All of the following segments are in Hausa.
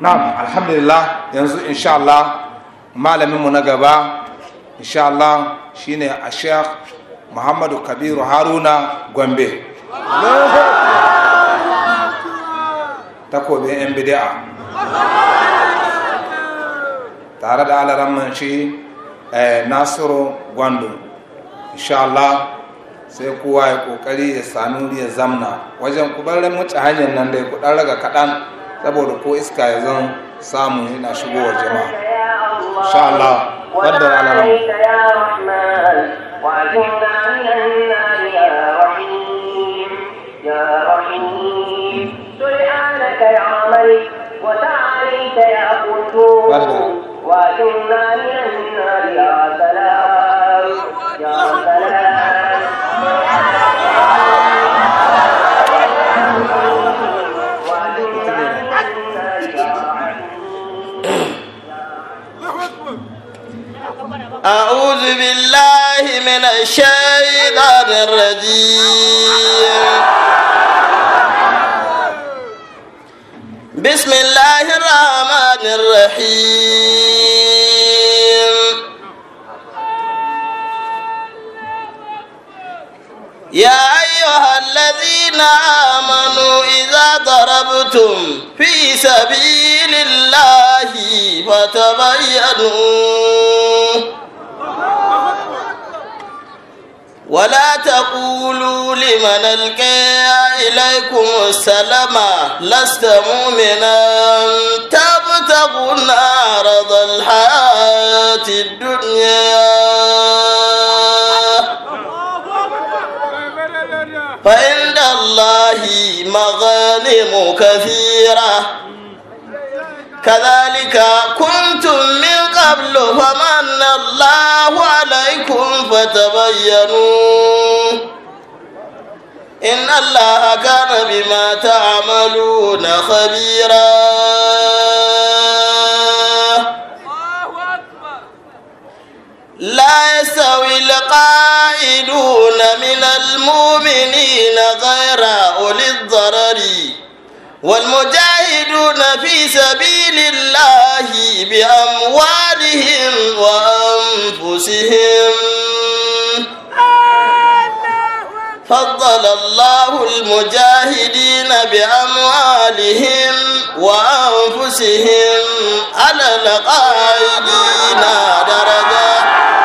na'am alhamdulillah yanzu insha Allah malaminmu na gaba insha Allah shine a sheikh muhammadu kabiru haruna gombe takobin yan bidi'a tare da alaramman shi nasiru gwandu insha Allah sai kowa ya kokari ya sami wuri ya zamna wajen kubarin wuce hanyar nan dai kudan raga kaɗan saboda ko iska ya zan samu yana shigowar jama'a insha Allah wadda alaram وأجرنا من النار يا رحيم يا رحيم سبحانك يا ملك وتعاليت يا قدوس وأجرنا من النار يا سلام يا سلام أعوذ بالله من الشيطان الرجيم بسم الله الرحمن الرحيم يا أيها الذين آمنوا إذا ضربتم في سبيل الله فتبينوا ولا تقولوا لمن القى إليكم السلام لست مؤمنا تبتغون عرض الحياة الدنيا فعند الله مغانم كثيرة كذلك كنتم من قبل فمن الله عليكم فتبينوا إن الله كان بما تعملون خبيرا لا يستوي القائدون من المؤمنين غير أولي الضرر والمجاهدون في سبيل الله بأموالهم وأنفسهم فضل الله المجاهدين بأموالهم وأنفسهم على القائدين درجة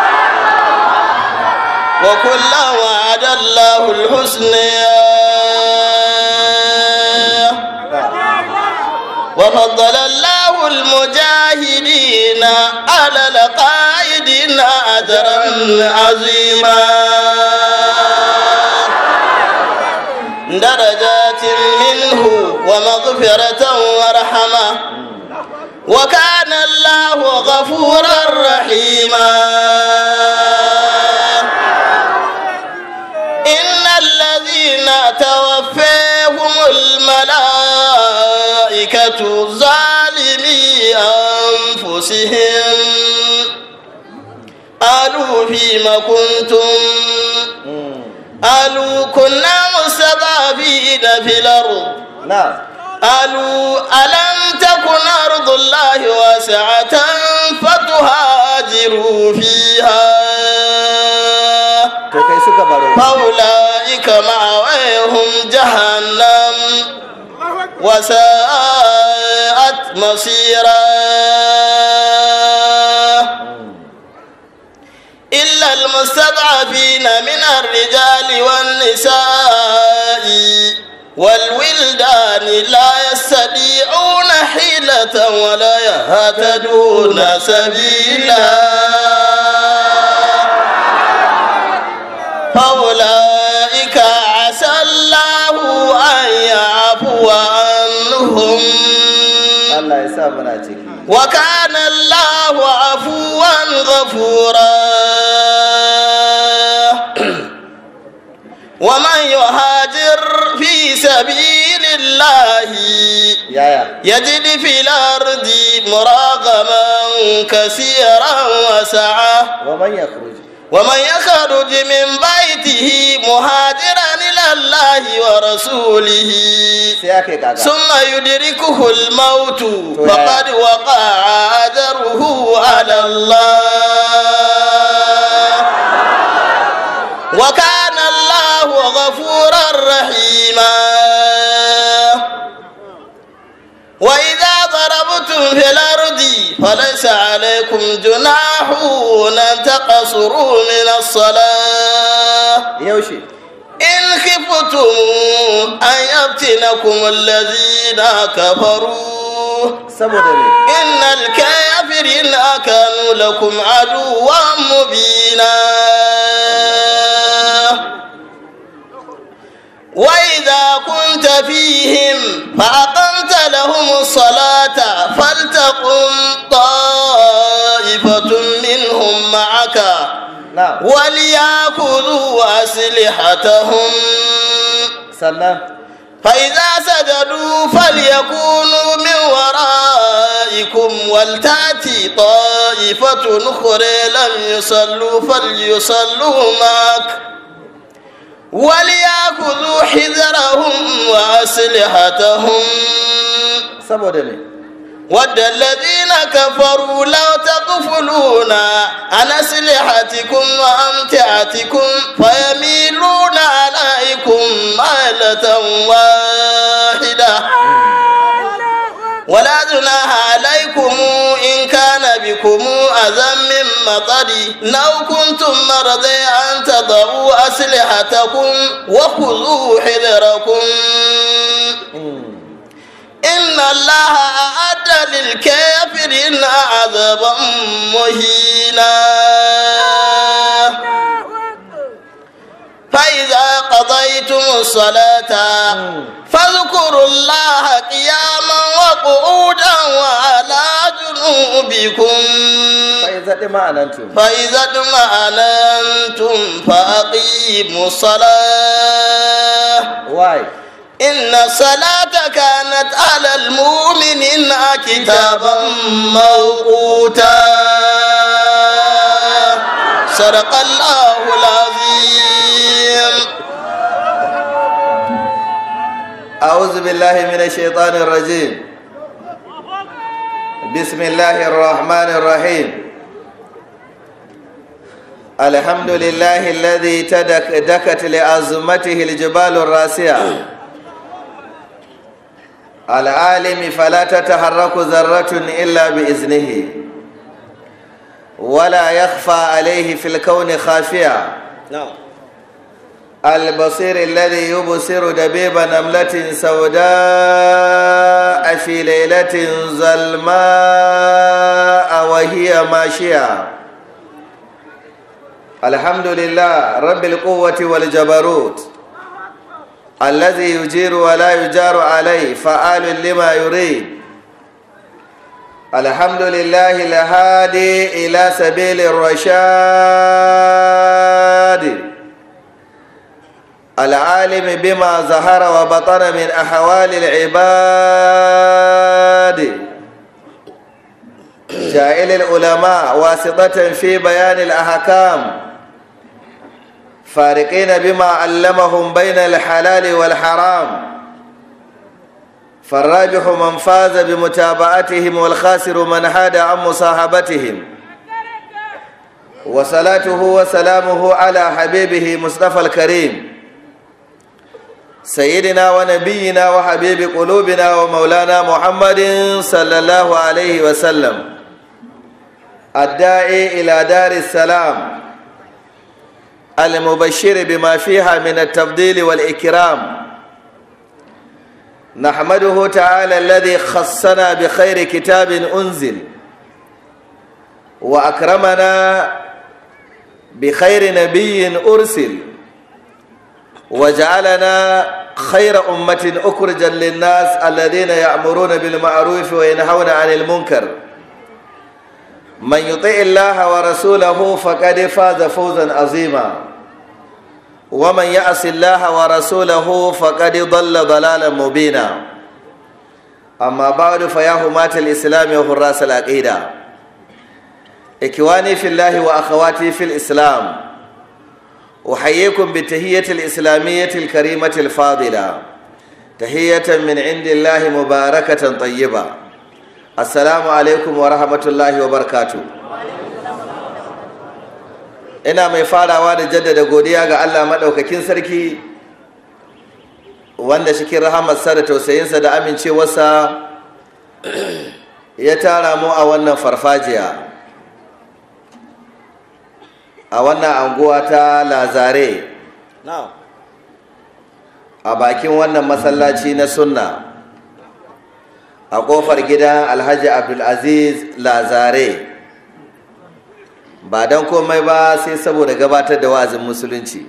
وكلا وعد الله الحسنى وفضل الله المجاهدين على القائدين أجرا عظيما درجات منه ومغفرة ورحمة وكان الله غفورا رحيما إن الذين توفيهم الملائكة ظالمي أنفسهم قالوا فيما كنتم قالوا كنا مستضعفين في الأرض نعم قالوا ألم تكن أرض الله واسعة فتهاجروا فيها to kai suka baro فأولئك مأويهم جهنم وساءت مصيرا إلا المستضعفين من الرجال والنساء والولدان لا يستطيعون حيلة ولا يهتدون سبيلا فأولئك عسى الله أن يعفو عنهم Allah ya sa muna ciki وكان الله عفوا غفورا ومن يهاجر في سبيل الله yaya يجد في الأرض مراغما كثيرا وسعة wa man yakhruj ومن يخرج من بيته مهاجرا إلى الله ورسوله sai aka yi kaga ثم يدركه الموت يا. فقد وقع أجره على الله وكان الله غفورا رحيما وإذا ضربتم في الأرض فليس عليكم جناح أن تقصروا من الصلاة yaushe إن خفتم أن يفتنكم الذين كفروا saboda me إن الكافرين كانوا لكم عدوا مبينا وإذا كنت فيهم فأقمت لهم الصلاة فلتقم طائفة منهم معك na'am وليأخذوا أسلحتهم sannan فإذا سجدوا فليكونوا من ورائكم ولتأتي طائفة أخرى لم يصلوا فليصلوا معك وليأخذوا حذرهم وأسلحتهم saboda me ود الذين كفروا لو تغفلون عن أسلحتكم وأمتعتكم فيميلون عليكم ميلة واحدة ولا جناح عليكم إن كان بكم أذى من مطر لو كنتم مرضى أن تضعوا أسلحتكم وخذوا حذركم إن الله أعد للكافرين عذابا مهينا فإذا قضيتم الصلاة فاذكروا الله قياما وقعودا وعلى جنوبكم sai zaɗi ma'anantu فإذا اطمأننتم فأقيموا الصلاة why إن الصلاة كانت على المؤمنين كتابا موقوتا صدق الله العظيم أعوذ بالله من الشيطان الرجيم بسم الله الرحمن الرحيم الحمد لله الذي تدك دكت لعظمته الجبال الراسية العالم فلا تتحرك ذرة إلا بإذنه ولا يخفى عليه في الكون خافية نعم البصير الذي يبصر دبيب نملة سوداء في ليلة ظلماء وهي ماشية الحمد لله رب القوة والجبروت الذي يجير ولا يجار عليه فعال لما يريد الحمد لله الهادي إلى سبيل الرشاد العالم بما ظهر وبطن من أحوال العباد جائل العلماء واسطة في بيان الأحكام فارقين بما علمهم بين الحلال والحرام فالراجح من فاز بمتابعتهم والخاسر من حاد عن مصاحبتهم وصلاته وسلامه على حبيبه مصطفى الكريم سيدنا ونبينا وحبيب قلوبنا ومولانا محمد صلى الله عليه وسلم الداعي إلى دار السلام المبشر بما فيها من التفضيل والإكرام نحمده تعالى الذي خصنا بخير كتاب أنزل وأكرمنا بخير نبي أرسل وجعلنا خير أمة أخرجا للناس الذين يأمرون بالمعروف وينهون عن المنكر من يطع الله ورسوله فقد فاز فوزا عظيما ومن يعص الله ورسوله فقد ضل ضلالا مبينا أما بعد فيا هماة الإسلام وحراس العقيدة إخواني في الله وأخواتي في الإسلام أحييكم بالتهية الإسلامية الكريمة الفاضلة تهية من عند الله مباركة طيبة السلام عليكم ورحمة الله وبركاته ina mai farawa da jaddada godiya ga Allah maɗaukakin sarki wanda cikin rahamarsa da tausayinsa da amincewarsa ya tara mu a wannan farfajiya a wannan anguwa ta lazare a bakin wannan masallaci na sunna a ƙofar gidan alhaji abdulaziz lazare ba don komai ba sai saboda gabatar da wa'azin musulunci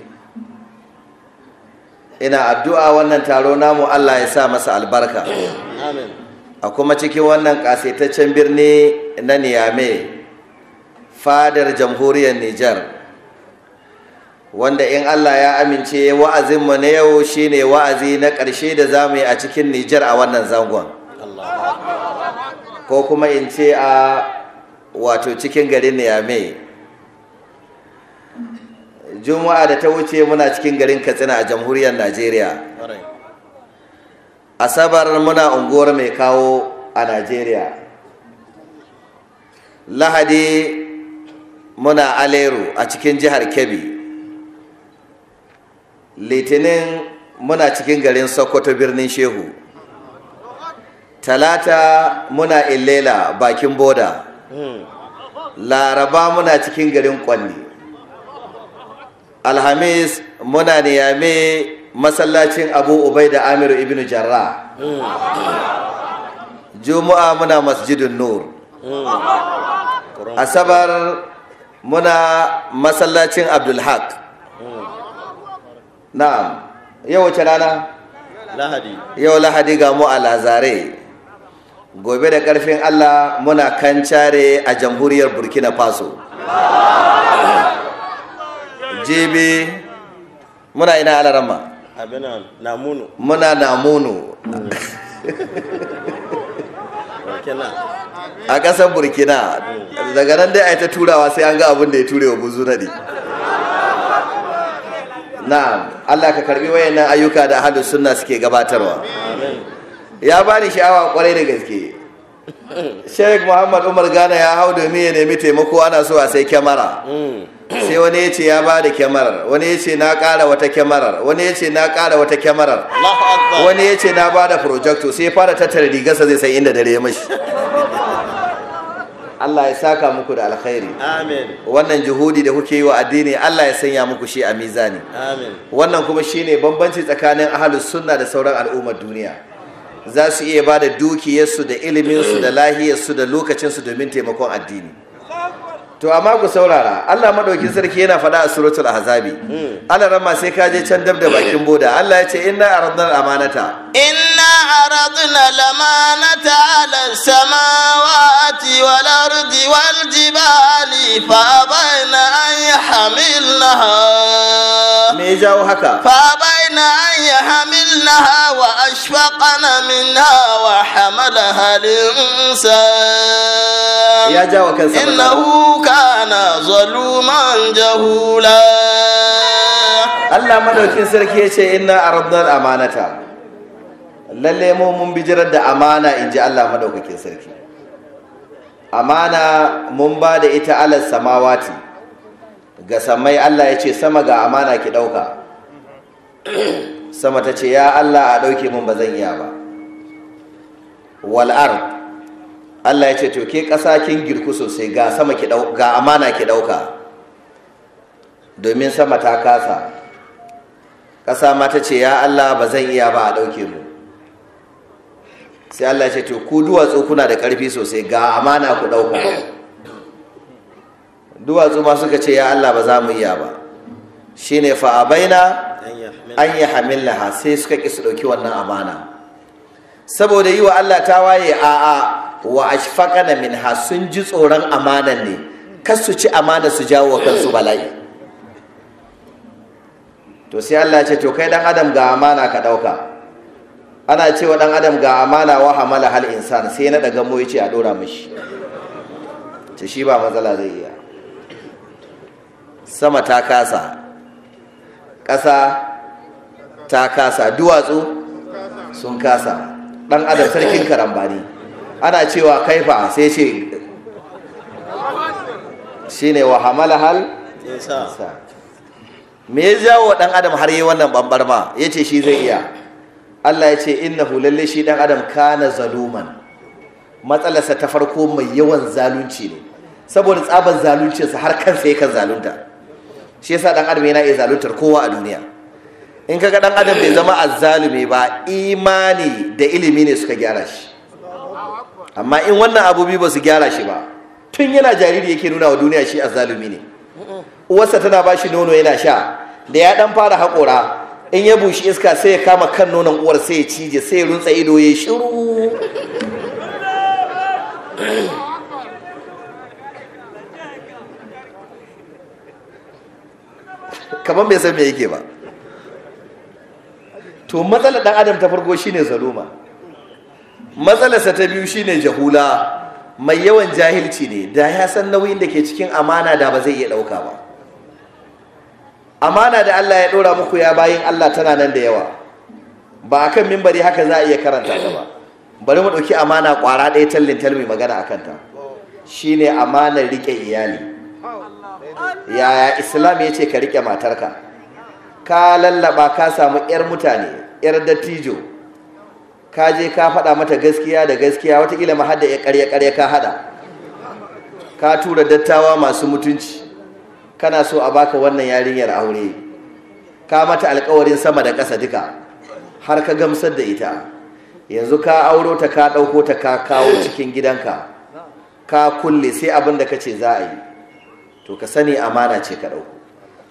ina addu'a wannan taro namu Allah ya sa masa albarka a kuma cikin wannan ƙasaitaccen birni na niyame fadar jamhuriyar Nijar wanda in Allah ya amince wa'azinmu na yau shine wa'azi na ƙarshe da za mu yi a cikin Nijar a wannan zangon ko kuma in ce a wato cikin garin niyame juma'a da ta wuce muna cikin garin katsina a jamhuriyar najeriya asabar muna unguwar mai kawo a najeriya lahadi muna aleru a cikin jihar kebbi litinin muna cikin garin sokoto birnin shehu talata muna illela bakin boda laraba muna cikin garin kwanni alhamis muna niyame masallacin abu ubai da amiru ibn jarra juma'a muna masjidin nur asabar muna masallacin abdulhaq na'am yau wace rana lahadi yau lahadi ga mu a lazare gobe da karfin allah muna kancare a jamhuriyar burkina faso jibi muna ina alarama abinan namunu muna namunu burkina a ƙasar burkina daga nan dai a ta turawa sai an ga abin da ya ture wa buzu naɗi na'am allah ka karbi wayannan ayyuka da ahlus sunna suke gabatarwa ya bani sha'awa kwarai da gaske sheikh muhammad umar gana ya hau domin ya nemi taimako ana so a sai kyamara sai wani ya ce ya ba da kyamarar wani ya ce na ƙara wata kyamarar wani ya ce na ƙara wata kyamarar Allahu akbar wani ya ce na ba da projecto sai ya fara tattara rigarsa zai san inda dare ya mashi Allah ya saka muku da alkhairi amin wannan juhudi da kuke yi wa addini Allah ya sanya muku shi a mizani amin wannan kuma shine bambanci tsakanin ahlus sunna da sauran al'ummar duniya za su iya ba da dukiyarsu da iliminsu da lahiyarsu da lokacinsu domin taimakon addini to amma ku saurara Allah madaukin sarki yana faɗa a suratul ahzabi Allah ramma sai ka je can dab da bakin boda Allah ya ce inna aradna al-amanata إنا عرضنا الأمانة على السماوات والأرض والجبال فأبين أن يحملنها me ya jawo haka فأبين أن يحملنها وأشفقن منها وحملها الإنسان ya jawo kansa matsala. إنه كان ظلوما جهولا Allah madaukin sarki ya ce inna aradna al-amanata lalle mu mun bijirar da amana in ji Allah madaukakin sarki amana mun ba da ita alal samawati ga samai Allah ya ce sama ga amana ki ɗauka sama ta ce ya Allah a ɗauke mun ba zan iya ba wal ard Allah ya ce to ke ƙasa kin girku sosai ga sama ki ɗau ga amana ki ɗauka domin sama ta kasa ƙasa ma ta ce ya Allah ba zan iya ba a ɗauke mu sai Allah ya ce to ku duwatsu kuna da ƙarfi sosai ga amana ku ɗauka duwatsu ma suka ce ya Allah ba za mu iya ba shine fa abaina an yi hamillaha sai suka ƙi su ɗauki wannan amana saboda yi wa Allah ta waye a'a wa ashfaqana minha sun ji tsoron amanan ne kar su ci amana su jawo wa kansu bala'i to sai Allah ce to kai dan adam ga amana ka dauka ana cewa dan adam ga amana wa hamala hal insan sai na daga mu yace a dora mishi ce shi ba matsala zai iya sama ta kasa ƙasa ta kasa duwatsu sun kasa ɗan adam sarkin karambani ana cewa kaifa sai ce shine wa hamala hal me ya jawo ɗan adam har yi wannan bambarma ya ce shi zai iya Allah ya ce innahu lalle shi ɗan adam kana zaluman matsalarsa ta farko mai yawan zalunci ne saboda tsaban zaluncinsa har kansa yakan zalunta shi yasa ɗan adam yana iya zaluntar kowa a duniya in kaga ɗan adam bai zama azzalumi ba imani da ilimi ne suka gyara shi amma in wannan abubuwa ba su gyara shi ba tun yana jariri yake nuna wa duniya shi azzalumi ne uwarsa tana ba shi nono yana sha da ya dan fara haƙora in ya bushi iska sai ya kama kan nonon uwar sai ya cije sai ya runtsa ido ya shiru kamar bai san me yake ba to matsalar dan adam ta farko shine zaluma matsalarsa ta biyu shine jahula mai yawan jahilci ne da ya san nauyin da ke cikin amana da ba zai iya ɗauka ba amana da Allah ya ɗora muku ya bayin Allah tana nan da yawa ba a kan mimbari haka za a iya karanta ta ba bari mu ɗauki amana ƙwara ɗaya tallin talmi magana a kanta shine amanar riƙe iyali yaya islam ya ce ka riƙe matarka ka lallaba ka samu 'yar mutane 'yar dattijo ka je ka faɗa mata gaskiya da gaskiya watakila ma hada ya ƙarya ƙarya ka haɗa ka tura dattawa masu mutunci kana so a baka wannan yarinyar aure ka mata alkawarin sama da ƙasa duka har ka gamsar da ita yanzu ka auro ta ka ɗauko ta ka kawo cikin gidanka ka kulle sai abin da ka ce za a yi to ka sani amana ce ka ɗauko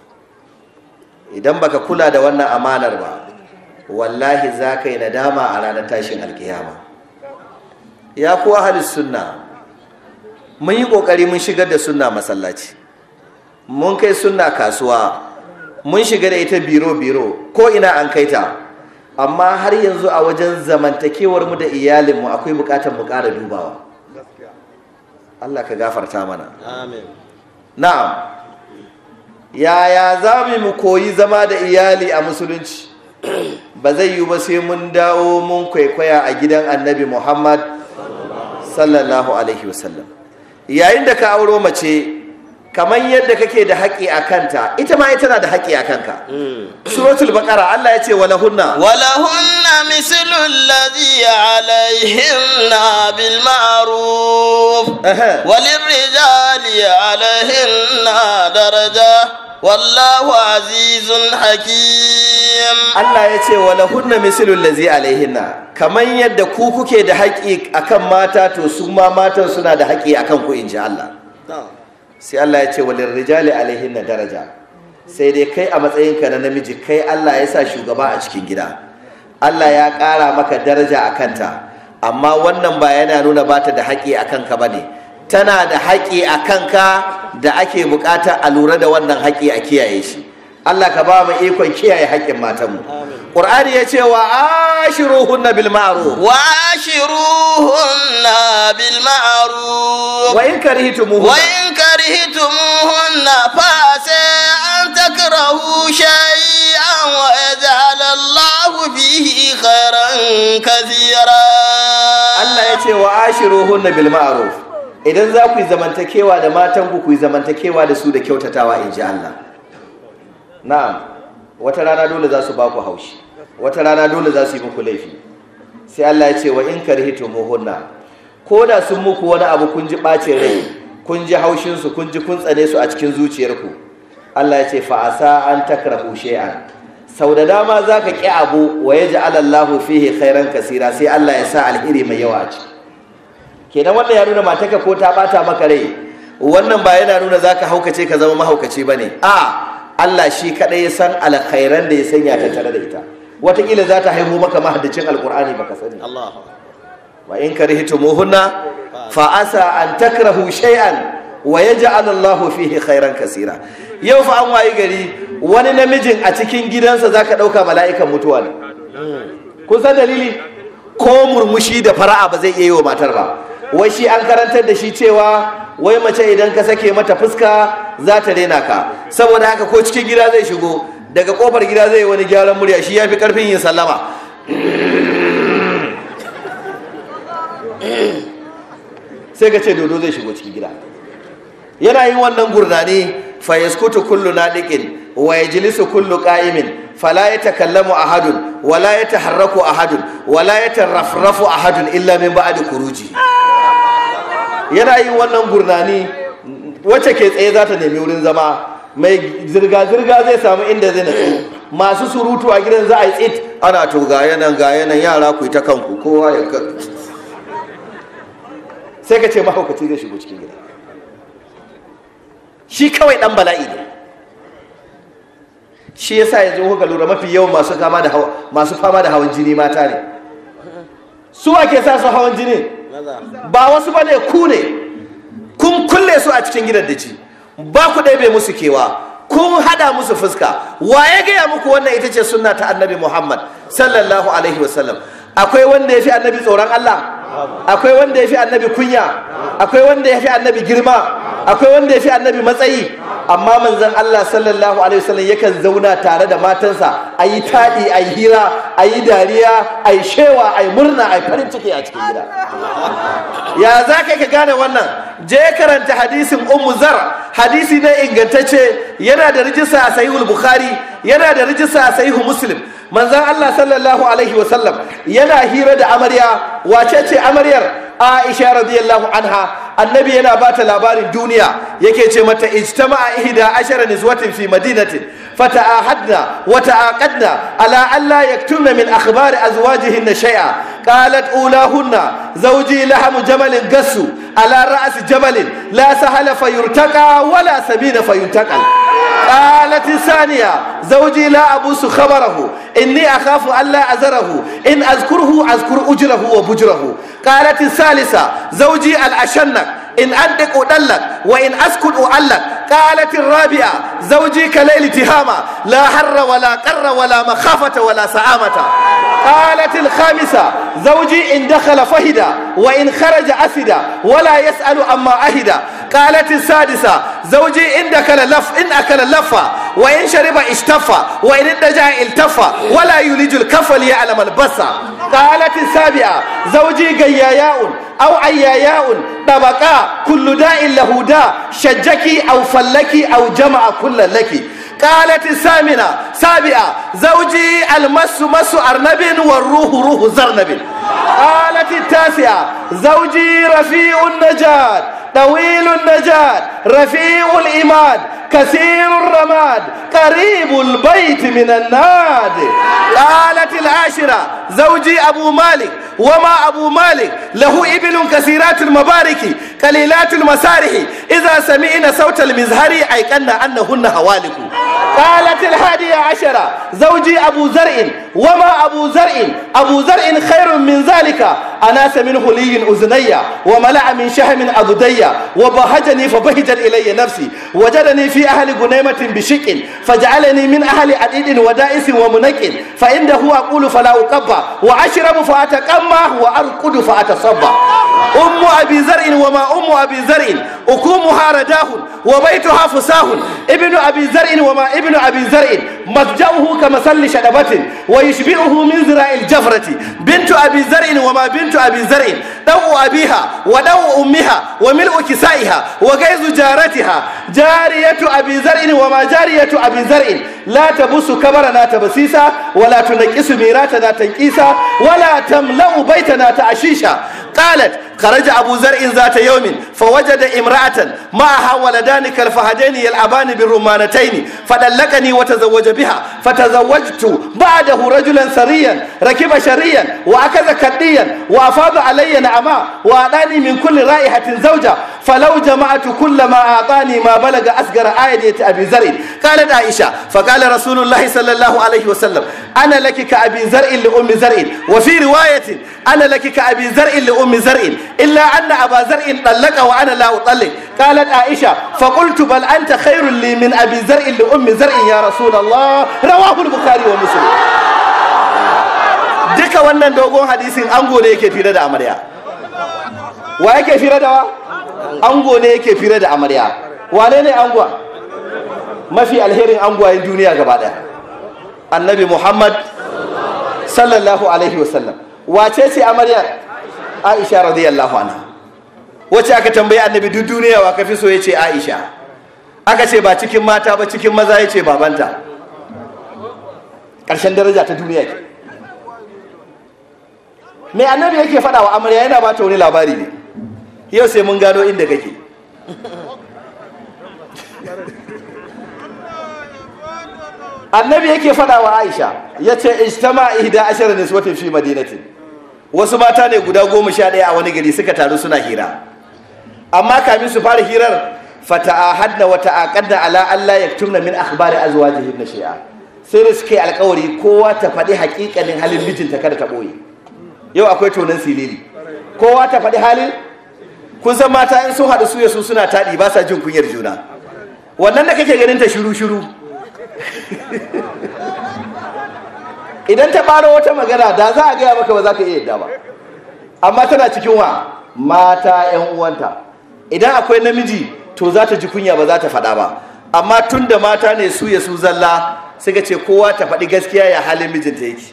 idan baka kula da wannan amanar ba wallahi za ka yi nadama a ranar tashin alkiyama ya kuwa halis sunna mun yi ƙoƙari mun shigar da sunna masallaci mun kai sunna kasuwa mun shiga da ita biro-biro ko ina an kai ta amma har yanzu a wajen zamantakewar mu da iyalinmu akwai bukatar mu ƙara dubawa Allah ka gafarta mana na'am yaya za mu koyi zama da iyali a musulunci ba zai yi ba sai mun dawo mun kwaikwaya a gidan annabi muhammad sallallahu alaihi wasallam yayin da ka auro mace kamar yadda kake da haƙƙi a kanta ita ma ita na da haƙƙi a kanka suratul baqara Allah ya ce wala hunna wala hunna mislu alladhi alaihinna bil ma'ruf walirrijali alaihinna daraja wallahu azizun hakim Allah ya ce wala hunna mislu allazi alaihinna kamar yadda ku kuke da haƙƙi akan mata to su ma matan suna da haƙƙi akan ku inji Allah sai Allah ya ce walin rijali alaihin na daraja sai dai kai a matsayinka na namiji kai Allah ya sa shugaba a cikin gida Allah ya ƙara maka daraja a kanta amma wannan ba yana nuna ba ta da haƙi a kanka ba ne tana da haƙi a kanka da ake buƙata a lura da wannan haƙi a kiyaye shi Allah ka ba mu ikon kiyaye haƙƙin matanmu Qur'ani ya ce wa ashiruhunna bil ma'ruf wa ashiruhunna bil ma'ruf wa in karihtumuhunna wa in karihtumuhunna fa sai an takrahu shay'an wa yaj'al Allahu fihi khairan kathira Allah ya ce wa ashiruhunna bil ma'ruf idan za ku yi zamantakewa da matanku ku yi zamantakewa da su da kyautatawa in ji Allah na'am wata rana dole za su ba ku haushi wata rana dole za su yi muku laifi sai Allah ya ce wa in karhitumuhunna ko da sun muku wani abu kun ji ɓacin rai kun ji haushinsu kun ji kun tsane su a cikin zuciyarku Allah ya ce fa asa an takrahu shay'an sau da dama za ka ƙi abu wa ya ji alallahu fihi khairan kasira sai Allah ya sa alheri mai yawa a ciki kenan wannan ya nuna mataka ko ta bata maka rai wannan ba yana nuna za ka haukace ka zama mahaukaci ba ne a Allah shi kaɗai ya san alkhairan da ya sanya ta tare da ita wataƙila za ta haihu maka mahaddacin alƙur'ani baka sani wa in karihtumuhunna fa asa an takrahu shay'an wa yaj'al Allahu fihi khairan kasira yau fa an wayi gari wani namijin a cikin gidansa zaka dauka mala'ikan mutuwa ne kun san dalili ko murmushi da fara'a ba zai iya yi wa matar ba wai shi an karantar da shi cewa wai mace idan ka sake mata fuska za ta rena ka saboda haka ko cikin gida zai shigo daga kofar gida zai yi wani gyaran murya shi ya fi karfin yin sallama sai ka ce dodo zai shigo cikin gida yana yin wannan gurnani fa yaskutu kullu nadiqin wa yajlisu kullu qa'imin fala yatakallamu ahadun wala yataharraku ahadun wala yatarafrafu ahadun illa min ba'di khuruji yana yin wannan gurnani wacce ke tsaye za ta nemi wurin zama mai zirga-zirga zai samu inda zai natsu masu surutu a gidan za a yi tsit ana to ga yanan ga yanan yara ku yi ta kanku kowa ya sai ka ce mahaukaci zai shigo cikin gida shi kawai dan bala'i ne shi yasa yanzu kuka lura mafi yawan masu kama da masu fama da hawan jini mata ne su ake sa su hawan jini ba wasu bane ku ne kun kulle su a cikin gidan daji ba ku ɗebe musu kewa kun hada musu fuska wa ya gaya muku wannan ita ce sunna ta annabi muhammad sallallahu alaihi wasallam akwai wanda ya fi annabi tsoron allah akwai wanda ya fi annabi kunya akwai wanda ya fi annabi girma akwai wanda ya fi annabi matsayi amma manzon Allah sallallahu alaihi wasallam yakan zauna tare da matansa a yi taɗi a yi hira a yi dariya a yi shewa a yi murna a yi farin ciki a cikin gida ya za ka ka gane wannan je karanta hadisin ummu zar hadisi ne ingantacce yana da rijista a sahihul bukhari yana da rijista a sahihu muslim manzon Allah sallallahu alaihi wasallam yana hira da amarya wace ce amaryar Aisha radiyallahu anha annabi yana bata labarin duniya yake ce mata ijtama'a ihda ashara niswatin fi madinatin fata'ahadna wa ta'aqadna ala an la yaktumna min akhbari azwajihinna shay'a qalat ulahunna zawji lahamu jamalin gassu ala ra's jamalin la sahala fayurtaqa wala sabina fayuntaqal قالت الثانية زوجي لا أبوس خبره إني أخاف ألا أزره إن أذكره أذكر أجره وبجره قالت الثالثة زوجي الأشنك إن أدق أدلك وإن أسكت أعلك قالت الرابعة زوجي كليل تهامة لا حر ولا قر ولا مخافة ولا سعامة قالت الخامسة زوجي إن دخل فهد وإن خرج أسد ولا يسأل أما أهد قالت السادسة زوجي إن دخل لف إن أكل لفة وإن شرب اشتفى وإن ادجع التفى ولا يلج الكف ليعلم البصر قالت السابعة زوجي قياياء أو عياياء طبقا كل داء له داء شجك أو فلك أو جمع كل لك قالت الثامنة سابعة زوجي المس مس أرنب والروح روح زرنب قالت التاسعة زوجي رفيع النجاة طويل النجاة رفيع الإماد كثير الرماد قريب البيت من الناد قالت العاشرة زوجي أبو مالك وما أبو مالك له إبل كثيرات المبارك قليلات المسارح إذا سمعنا صوت المزهر أيقن أنهن هوالك قالت الحادية عشرة زوجي أبو زرع وما أبو زرع أبو زرع خير من ذلك أناس منه لي أذني وملأ من شهم أذدي وبهجني فبهجت إلي نفسي وجدني في أهل غنيمة بشك فجعلني من أهل عديد ودائس ومنك فإنه أقول فلا أقبى وأشرب فأتقمى وأرقد فأتصبى أم أبي زرع وما أم أبي زرع أكومها رداه وبيتها فساه ابن أبي زرع وما ابن أبي زرع مضجعه كمثل شنبة ويشبعه من زراء الجفرة بنت أبي زرع وما بنت أبي زرع دو أبيها ودو أمها وملء كسائها وغيظ جارتها جارية أبي زرع وما جارية أبي زرع لا تبص كبرنا تبسيسا ولا تنكس ميراتنا تنكيسا ولا تملأ بيتنا تأشيشا قالت خرج أبو زرع ذات يوم فوجد امرأة معها ولدان كالفهدين يلعبان بالرمانتين فدلكني وتزوج بها فتزوجت بعده رجلا سريا ركب شريا وأكذ كديا وأفاض علي نعما وأعطاني من كل رائحة زوجة فلو جمعت كل ما أعطاني ما بلغ أصغر آية أبي زرع قالت عائشة فقال رسول الله صلى الله عليه وسلم أنا لك كأبي زرع لأم زرع وفي رواية أنا لك كأبي زرع لأم زرع إلا أن أبا زرع طلق وأنا لا أطلق قالت عائشة فقلت بل أنت خير لي من أبي زرع لأم زرع يا رسول الله رواه البخاري ومسلم duka wannan dogon hadisin ango ne yake fira da amarya wa yake fira da wa ango ne yake fira da amarya wane ne angon mafi alherin angwayen duniya gaba daya annabi muhammad sallallahu alaihi wasallam wace ce amaryar aisha radiyallahu anha wacce aka tambayi annabi duk duniya wa kafi so ya ce aisha aka ce ba cikin mata ba cikin maza ya ce babanta ƙarshen daraja ta duniya ke mai annabi yake faɗa wa amarya yana ba ta wani labari ne yau sai mun gano inda kake annabi yake faɗa wa aisha ya ce ijtama ihda ashara niswatin fi madinatin wasu mata ne guda goma sha ɗaya a wani gari suka taru suna hira amma kamin su fara hirar fata'ahadna wa ta'aqadna ala alla yaktumna min akhbari azwajihinna shay'a sai da suke alkawari kowa ta faɗi haƙiƙanin halin mijinta kada ta ɓoye yau akwai tonan silili kowa ta faɗi halin kun san mata in sun haɗu su su suna taɗi ba sa jin kunyar juna wannan da kake ganin ta shiru shiru idan ta ɓaro wata magana da za a gaya maka ba za ka iya yadda ba amma tana cikin wa mata 'yan uwanta idan akwai namiji to za ta ji kunya ba za ta faɗa ba amma tun da mata ne su ya su zalla suka ce kowa ta faɗi gaskiya ya halin mijinta yake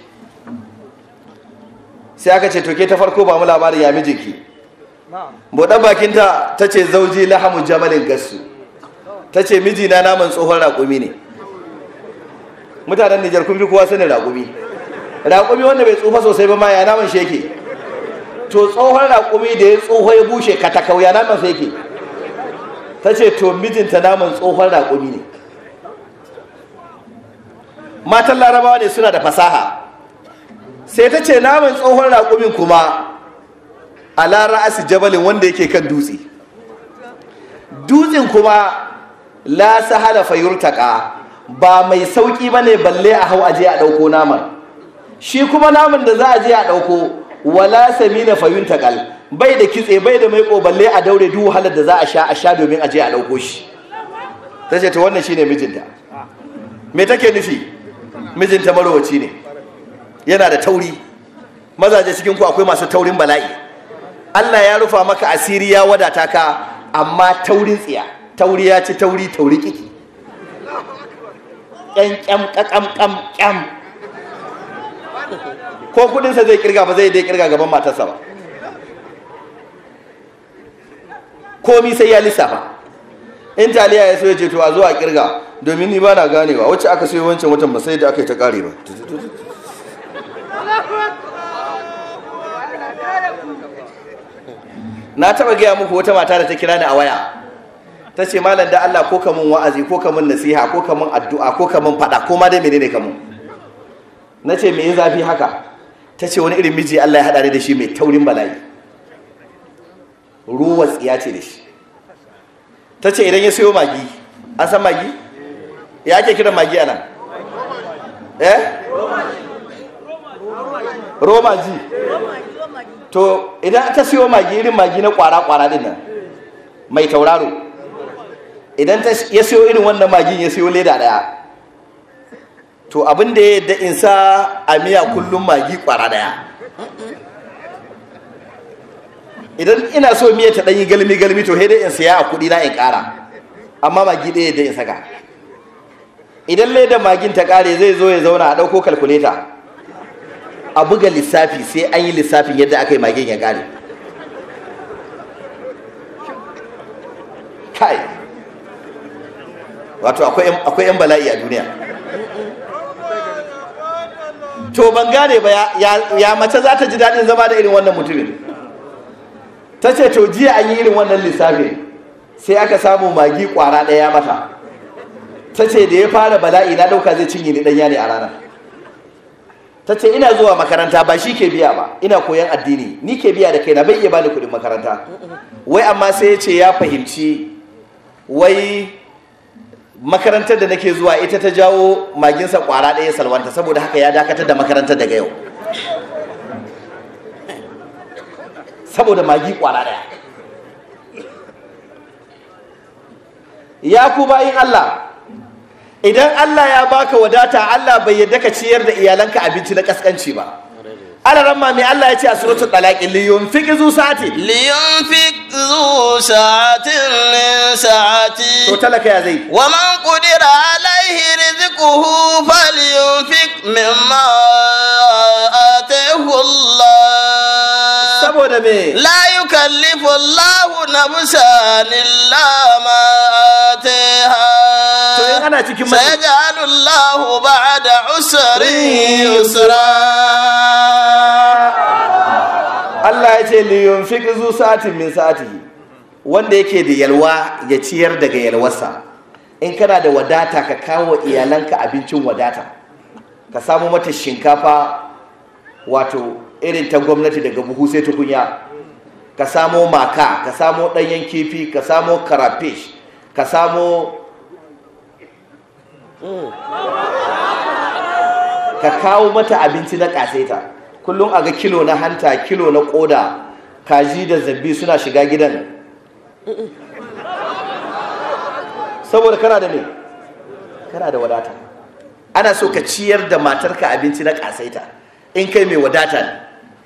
sai aka ce toke ta farko ba mu labarin ya mijinki buɗan bakinta ta ce zauji lahamun jamalin gassu ta ce mijina naman tsohon raƙumi ne mutanen nijar kun fi kowa sanin raƙumi raƙumi wanda bai tsufa sosai ba ma ya naman shi yake to tsohon raƙumi da ya tsoho ya bushe katakau ya naman sa yake ta ce to mijinta naman tsohon raƙumi ne matan larabawa ne suna da fasaha sai ta ce naman tsohon raƙumin kuma a ra'asi jabalin wanda yake kan dutse dutsen kuma la sahala fayurtaka ba mai sauƙi ba ne balle a hau aje a ɗauko naman shi kuma naman da za a je a ɗauko wala samina fayuntakal bai da kitse bai da maiko balle a daure duk wahalar da za a sha a sha domin a je a ɗauko shi ta ce ta wannan shine mijinta me take nufi mijinta marowaci ne yana da tauri mazaje cikin ku akwai masu taurin bala'i Allah ya rufa maka asiri ya wadata ka amma taurin tsiya tauri ya ci tauri tauri kiki ƙyan ƙyam ƙaƙam ƙam ƙyam ko kudinsa zai kirga ba zai dai kirga gaban matarsa ba komi sai ya lissafa in taliya ya so ya ce to a zo a kirga domin ni ba na ganewa wacce aka sayo wancan watan ba sai da aka yi ta kare ba na taba gaya muku wata mata da ta kira ni a waya ta ce malam da Allah ko kamun wa'azi ko kamun nasiha ko kamun addu'a ko kamun fada ko ma dai menene kamun na ce me zafi haka ta ce wani irin miji Allah ya haɗa ni da shi mai taurin bala'i ruwa tsiya ce da shi ta ce idan ya sayo magi an san magi ya ake kiran magi anan eh roma ji to idan ta siyo magi irin magi na kwara-kwara din nan mai tauraro idan ya siyo irin wannan magin ya siyo leda daya to abin da ya yadda in sa a miya kullum magi kwara daya idan ina so miya ta ɗanyi galmi-galmi to dai in siya a kuɗi na in ƙara amma magi ɗaya yadda in saka idan leda magin ta ƙare zai zo ya zauna a ɗauko kalkuleta a buga lissafi sai an yi lissafin yadda aka yi magin ya ƙare kai wato akwai 'yan bala'i a duniya to ban gane ba ya mace za ta ji daɗin zama da irin wannan mutumin ta ce to jiya an yi irin wannan lissafin sai aka samu magi kwara ɗaya mata ta ce da ya fara bala'i na ɗauka zai cinye ni ɗanya ne a ranar ta ce ina zuwa makaranta ba shi ke biya ba ina koyan addini ni ke biya da kaina bai iya bani kuɗin makaranta wai amma sai ya ce ya fahimci wai makarantar da nake zuwa ita ta jawo maginsa kwara ɗaya salwanta saboda haka ya dakatar da makarantar daga yau saboda magi kwara ɗaya ya ku bayin Allah idan Allah ya baka wadata Allah bai yadda ka ciyar da iyalanka abinci na kaskanci ba ana ramma mai Allah ya ce a suratul talaq li yunfiq zu sa'ati liyunfik zu sa'atin min sa'ati to talaka ya zai wa man qudira alaihi rizquhu falyunfik مما آتاه الله saboda me لا يكلف الله نفسا إلا ما آتاها to in ana cikin matsi سيجعل الله بعد عسر يسرا Allah ya ce liyun fi zu sa'atin min sa'atihi wanda yake da yalwa ya ciyar daga yalwarsa in kana da wadata ka kawo wa iyalanka abincin wadata ka samu mata shinkafa wato irin ta gwamnati daga buhu sai tukunya ka samo maka ka samo ɗanyen kifi ka samo karafish ka samo ka kawo mata abinci na ƙasaita kullum a ga kilo na hanta kilo na ƙoda kaji da zabbi suna shiga gidan saboda kana da me kana da wadata ana so ka ciyar da matarka abinci na ƙasaita in kai mai wadata ne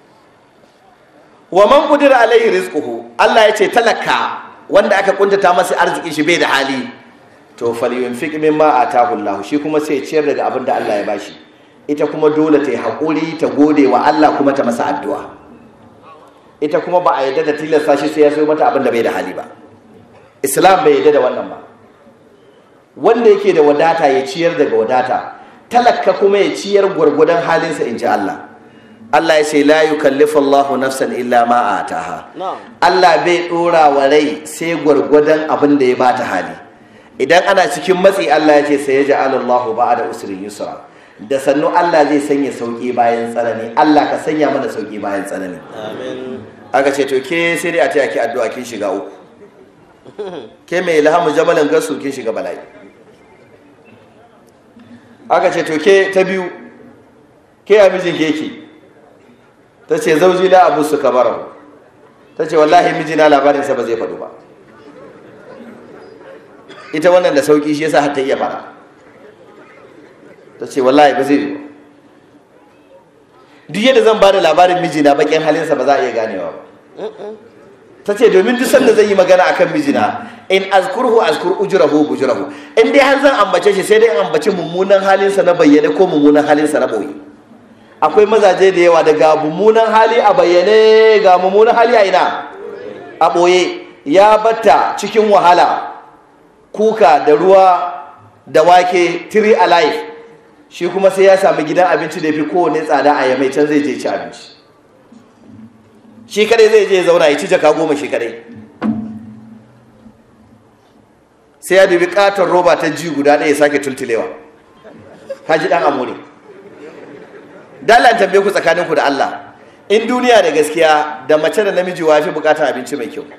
wa man qudira alaihi rizquhu Allah ya ce talaka wanda aka kuntata masa arzikin shi bai da hali to falyunfiq mimma atahu Allah shi kuma sai ya ciyar daga abin da Allah ya bashi ita kuma dole ta yi haƙuri ta gode wa Allah kuma ta masa addu'a ita kuma ba a yadda da tilasta shi sai ya so mata abin da bai da hali ba islam bai yadda da wannan ba wanda yake da wadata ya ciyar daga wadata talaka kuma ya ciyar gwargwadon halinsa in ji Allah Allah ya ce la yukallifu Allahu nafsan illa ma ataha Allah bai dora wa rai sai gwargwadon abin da ya bata hali idan ana cikin matsi Allah ya ce sai ya ja'ala Allahu ba'da usrin yusra da sannu Allah zai sanya sauki bayan tsanani Allah ka sanya mana sauki bayan tsanani aka ce to ke sai dai a taya ki addu'a kin shiga uku ke mai ilhamu jamalin gasu kin shiga bala'i aka ce to ke ta biyu ke a mijin keke ta ce zauji la abu su kabarahu ta ce wallahi mijina labarinsa ba zai faɗu ba ita wannan da sauki shi yasa har ta iya fara ta ce wallahi ba zai yi ba duk yadda zan ba da labarin mijina bakin halinsa ba za a iya ganewa ba ta ce domin duk sanda zan yi magana akan mijina in azkurhu azkur ujrahu bujrahu in dai har zan ambace shi sai dai in ambace mummunan halinsa na bayyane ko mummunan halinsa na boye akwai mazaje da yawa daga mummunan hali a bayyane ga mummunan hali a ina a boye ya batta cikin wahala kuka da ruwa da wake three alive shi kuma sai ya sami gidan abinci da ya fi kowane tsada a yamai can zai je ci abinci shi kadai zai je zauna ya ci jaka goma shi kadai sai ya dubi katon roba ta ji guda ɗaya ya sake tultulewa haji ɗan amore dalan tambaye ku tsakaninku da Allah in duniya da gaskiya da mace da namiji wa fi bukatar abinci mai kyau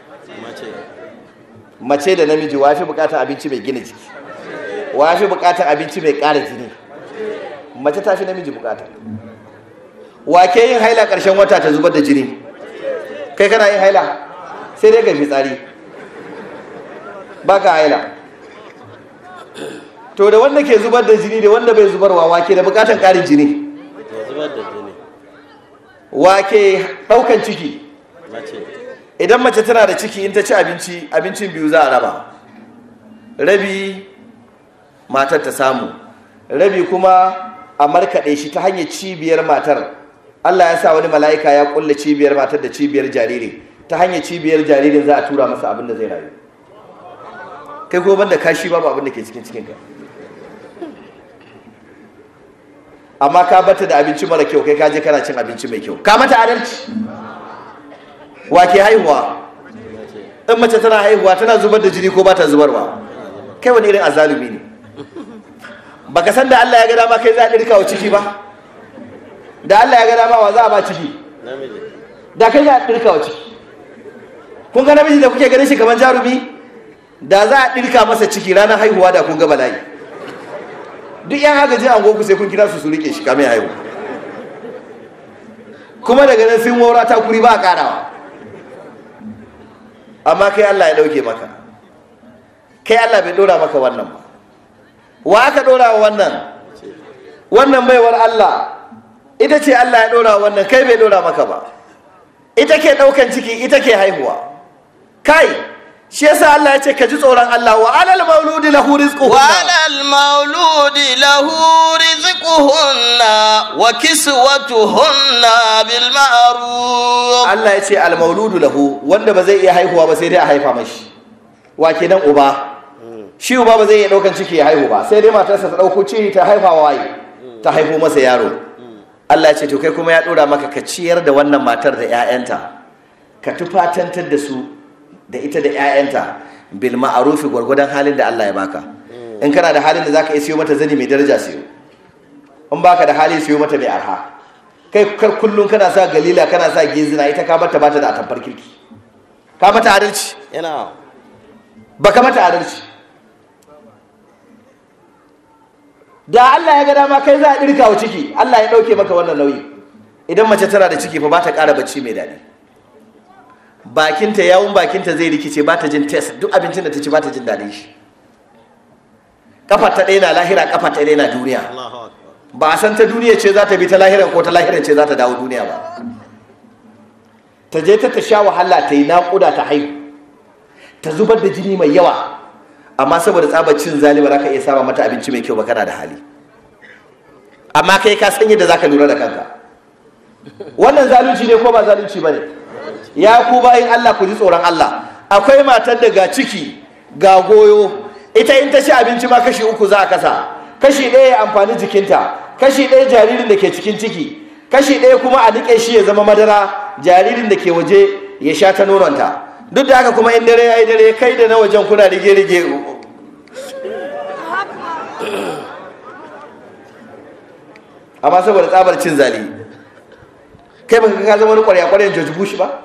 mace da namiji wa fi bukatar abinci mai gina jiki wa fi bukatar abinci mai ƙara jini mace ta fi namiji bukata wa ke yin haila ƙarshen wata ta zubar da jini kai kana yin haila sai dai ga fitsari ba ka haila to da wanda ke zubar da jini da wanda bai zubarwa wa ke da bukatan ƙarin jini wa ke ɗaukan ciki idan mace tana da ciki in ta ci abinci abincin biyu za a raba rabi matar ta samu rabi kuma a markaɗe shi ta hanyar cibiyar matar Allah ya sa wani mala'ika ya kulle cibiyar matar da cibiyar jariri ta hanyar cibiyar jaririn za a tura masa abin da zai rayu kai ko banda kashi babu abin da ke cikin cikinka amma ka bata da abinci mara kyau kai ka je kana cin abinci mai kyau ka mata adalci wa ke haihuwa in mace tana haihuwa tana zubar da jini ko ba ta zubarwa kai wani irin azalumi ne baka san da Allah ya ga dama kai za a dirka wa ciki ba da Allah ya ga dama wa za a ba ciki da kai za a dirka wa ciki kun ga namiji da kuke ganin shi kamar jarumi da za a dirka masa ciki ranar haihuwa da kun ga bala'i duk yan agaji an goku sai kun kira su su rike shi kamar haihu kuma daga nan sun wura ta kuri ba a karawa amma kai Allah ya dauke maka kai Allah bai dora maka wannan ba wa aka dora wa wannan wannan baiwar Allah ita ce Allah ya dora wa wannan kai bai dora maka ba ita ke daukan ciki ita ke haihuwa kai shi yasa Allah ya ce ka ji tsoron Allah wa alal mauludi lahu rizquhunna وعلى المولود له رزقهن وكسوتهن بالمعروف Allah ya ce al mauludu lahu wanda ba zai iya haihuwa ba sai dai a haifa mashi wa kenan uba shi uba ba zai iya daukan ciki ya haihu ba sai dai matarsa ta dauko ciki ta haifa wa waye ta haifo masa yaro Allah ya ce to kai kuma ya dora maka ka ciyar da wannan matar da 'ya'yanta ka tufatantar da su da ita da 'ya'yanta bil ma'arufi gwargwadon halin da Allah ya baka in kana da halin da zaka iya siyo mata zani mai daraja siyo in baka da hali siyo mata mai arha kai kar kullun kana sa galila kana sa gizina ita ka bata bata da atamfar kirki ka mata adalci yana baka mata adalci da Allah ya ga dama kai za a dirka wa ciki Allah ya dauke maka wannan nauyi idan mace tana da ciki fa ba ta ƙara bacci mai daɗi bakinta yawun bakinta zai rikice ba ta jin test duk abincin da ta ci ba ta jin daɗin shi kafar ta ɗaya na lahira kafar ta ɗaya na duniya ba a san ta duniya ce za ta bi ta lahiran ko ta lahiran ce za ta dawo duniya ba ta je ta ta sha wahala ta yi naƙuda ta haihu ta zubar da jini mai yawa amma saboda tsabar cin zali ba za ka iya saba mata abinci mai kyau ba kana da hali amma kai ka san yadda za ka lura da kanka wannan zalunci ne ko ba zalunci ba ne ya ku bayin Allah ku ji tsoron Allah akwai matar da ga ciki ga goyo ita in ta ci abinci ma kashi uku za a kasa kashi ɗaya ya amfani jikinta kashi ɗaya jaririn da ke cikin ciki kashi ɗaya kuma a niƙe shi ya zama madara jaririn da ke waje ya sha ta nononta duk da haka kuma in dare ya yi dare kai da na wajen kuna rige-rige amma saboda tsabar cin zali kai baka ka zama wani kwarya-kwaryan George Bush ba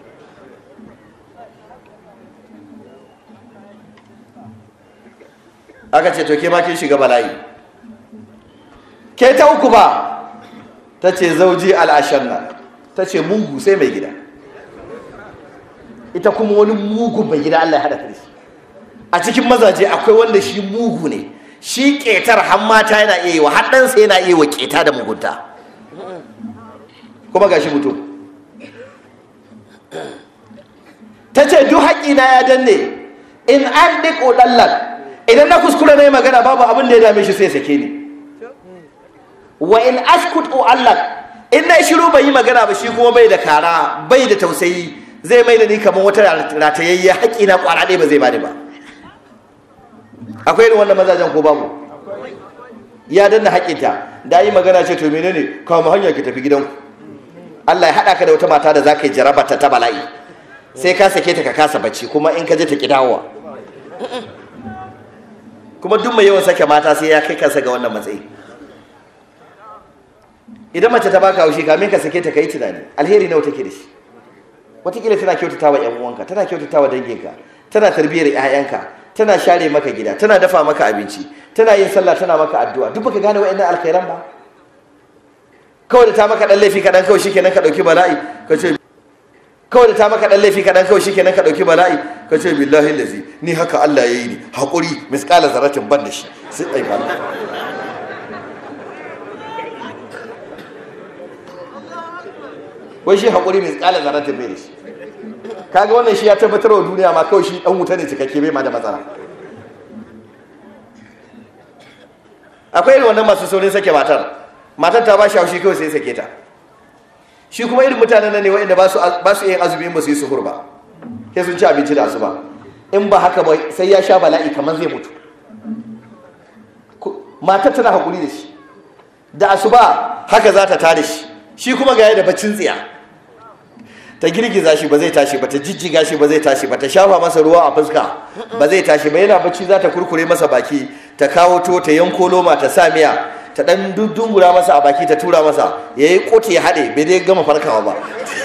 aka ce to ke ma kin shiga bala'i ke ta uku ba ta ce zauji al'ashanna ta ce mugu sai mai gida ita kuma wani mugun mai gida Allah ya haɗa ta da shi a cikin mazaje akwai wanda shi mugu ne shi ƙetar har mata yana iya yi wa har ɗansa yana iya wa ƙeta da mugunta kuma gashi mutum ta ce duk haƙƙina ya danne in an ɗiƙo ɗallan idan na kuskure na yi magana babu abin da ya dame shi sai sake ni wa in askut allak in na shiru bai yi magana ba shi kuma bai da kara bai da tausayi zai mai da ni kamar wata ratayayya haƙƙina ƙwara ɗaya ba zai bani ba akwai irin wannan mazajen ko babu ya danna haƙƙinta da yi magana ce to menene kawo hanya ki tafi gidanku Allah ya haɗa ka da wata mata da za ka yi jarabata ta bala'i sai ka sake ta ka kasa bacci kuma in ka je ta ki dawowa kuma duk mai yawan sake mata sai ya kai kansa ga wannan matsayi idan mace ta baka haushi kamin ka sake ta kai tunani alheri nawa take da shi wataƙila tana kyautata wa ƴan uwanka tana kyautata wa danginka tana tarbiyyar ƴaƴanka tana share maka gida tana dafa maka abinci tana yin sallah tana maka addu'a duk baka gane wa'annan alkhairan ba kawai da ta maka dan laifi kaɗan kawai shikenan ka ɗauki bala'i ka ce kawai da ta maka dan laifi kaɗan kawai shikenan ka ɗauki bala'i ka ce billahi lazi ni haka Allah ya yi ni haƙuri misƙala zaratin ban da shi sai ɗai ba wai shi haƙuri misƙala zaratin bai da shi kaga wannan shi ya tabbatar wa duniya ma kawai shi ɗan wuta ne cikakke bai ma da matsala akwai irin wannan masu saurin sake matar matar ta ba shi haushi kawai sai sake ta shi kuma irin mutanen nan ne waɗanda ba su yin azumi ba su yi suhur ba sai sun ci abinci da asuba in ba haka ba sai ya sha bala'i kamar zai mutu matar tana haƙuri da shi da asuba haka za ta tada shi shi kuma ga da baccin tsiya ta girgiza shi ba zai tashi ba ta jijjiga shi ba zai tashi ba ta shafa masa ruwa a fuska ba zai tashi ba yana bacci za ta kurkure masa baki ta kawo to ta yanko loma ta sa miya ta dan dungura masa a baki ta tura masa ya yi kotu ya haɗe bai dai gama farkawa ba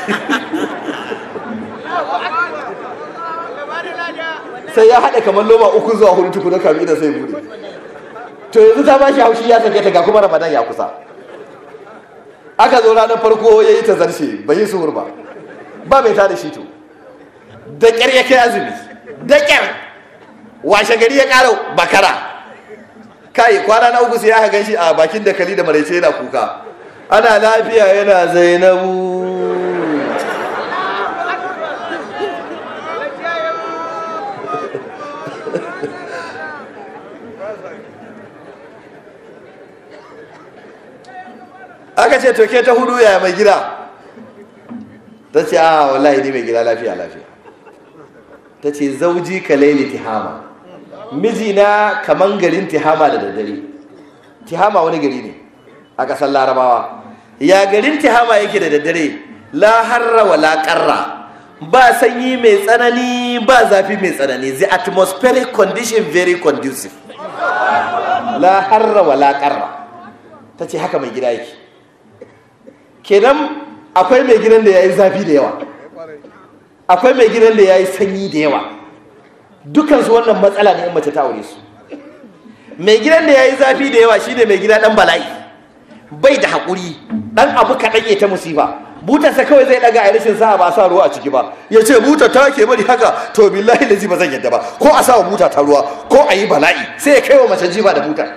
sai ya haɗe kamar loma uku zuwa hudu tukuna kamin idan sai bude to yanzu ta bashi haushi ya sake ta ga kuma ramadan ya kusa aka zo ranar farko ya yi ta zarce bai yi suhur ba ba mai tada shi to da ƙyar ya kai azumi da ƙyar washe gari ya ƙara bakara kai kwana na uku sai aka gan shi a bakin dakali da maraice yana kuka ana lafiya yana zainabu aka ce to ke ta hudu ya mai gida ta ce a wallahi ni mai gida lafiya lafiya ta ce zauji ka laili tihama mijina kaman garin tihama da daddare tihama wani gari ne a ƙasar larabawa ya garin tihama yake da daddare la harra wa la qarra ba sanyi mai tsanani ba zafi mai tsanani the atmospheric condition very conducive la harra wa la qarra ta ce haka mai gida yake kenan akwai mai gidan da ya yi zafi da yawa akwai mai gidan da ya yi sanyi da yawa dukansu wannan matsala ne in mace ta aure su mai gidan da ya yi zafi da yawa shine mai gida dan bala'i bai da haƙuri dan abu kaɗan ya ta musifa butarsa kawai zai ɗaga a rashin sa'a ba a sa ruwa a ciki ba ya ce buta ta ke bari haka to billahi lazi ba zan yadda ba ko a sa wa buta ta ruwa ko a yi bala'i sai ya kai wa mace jiba da butar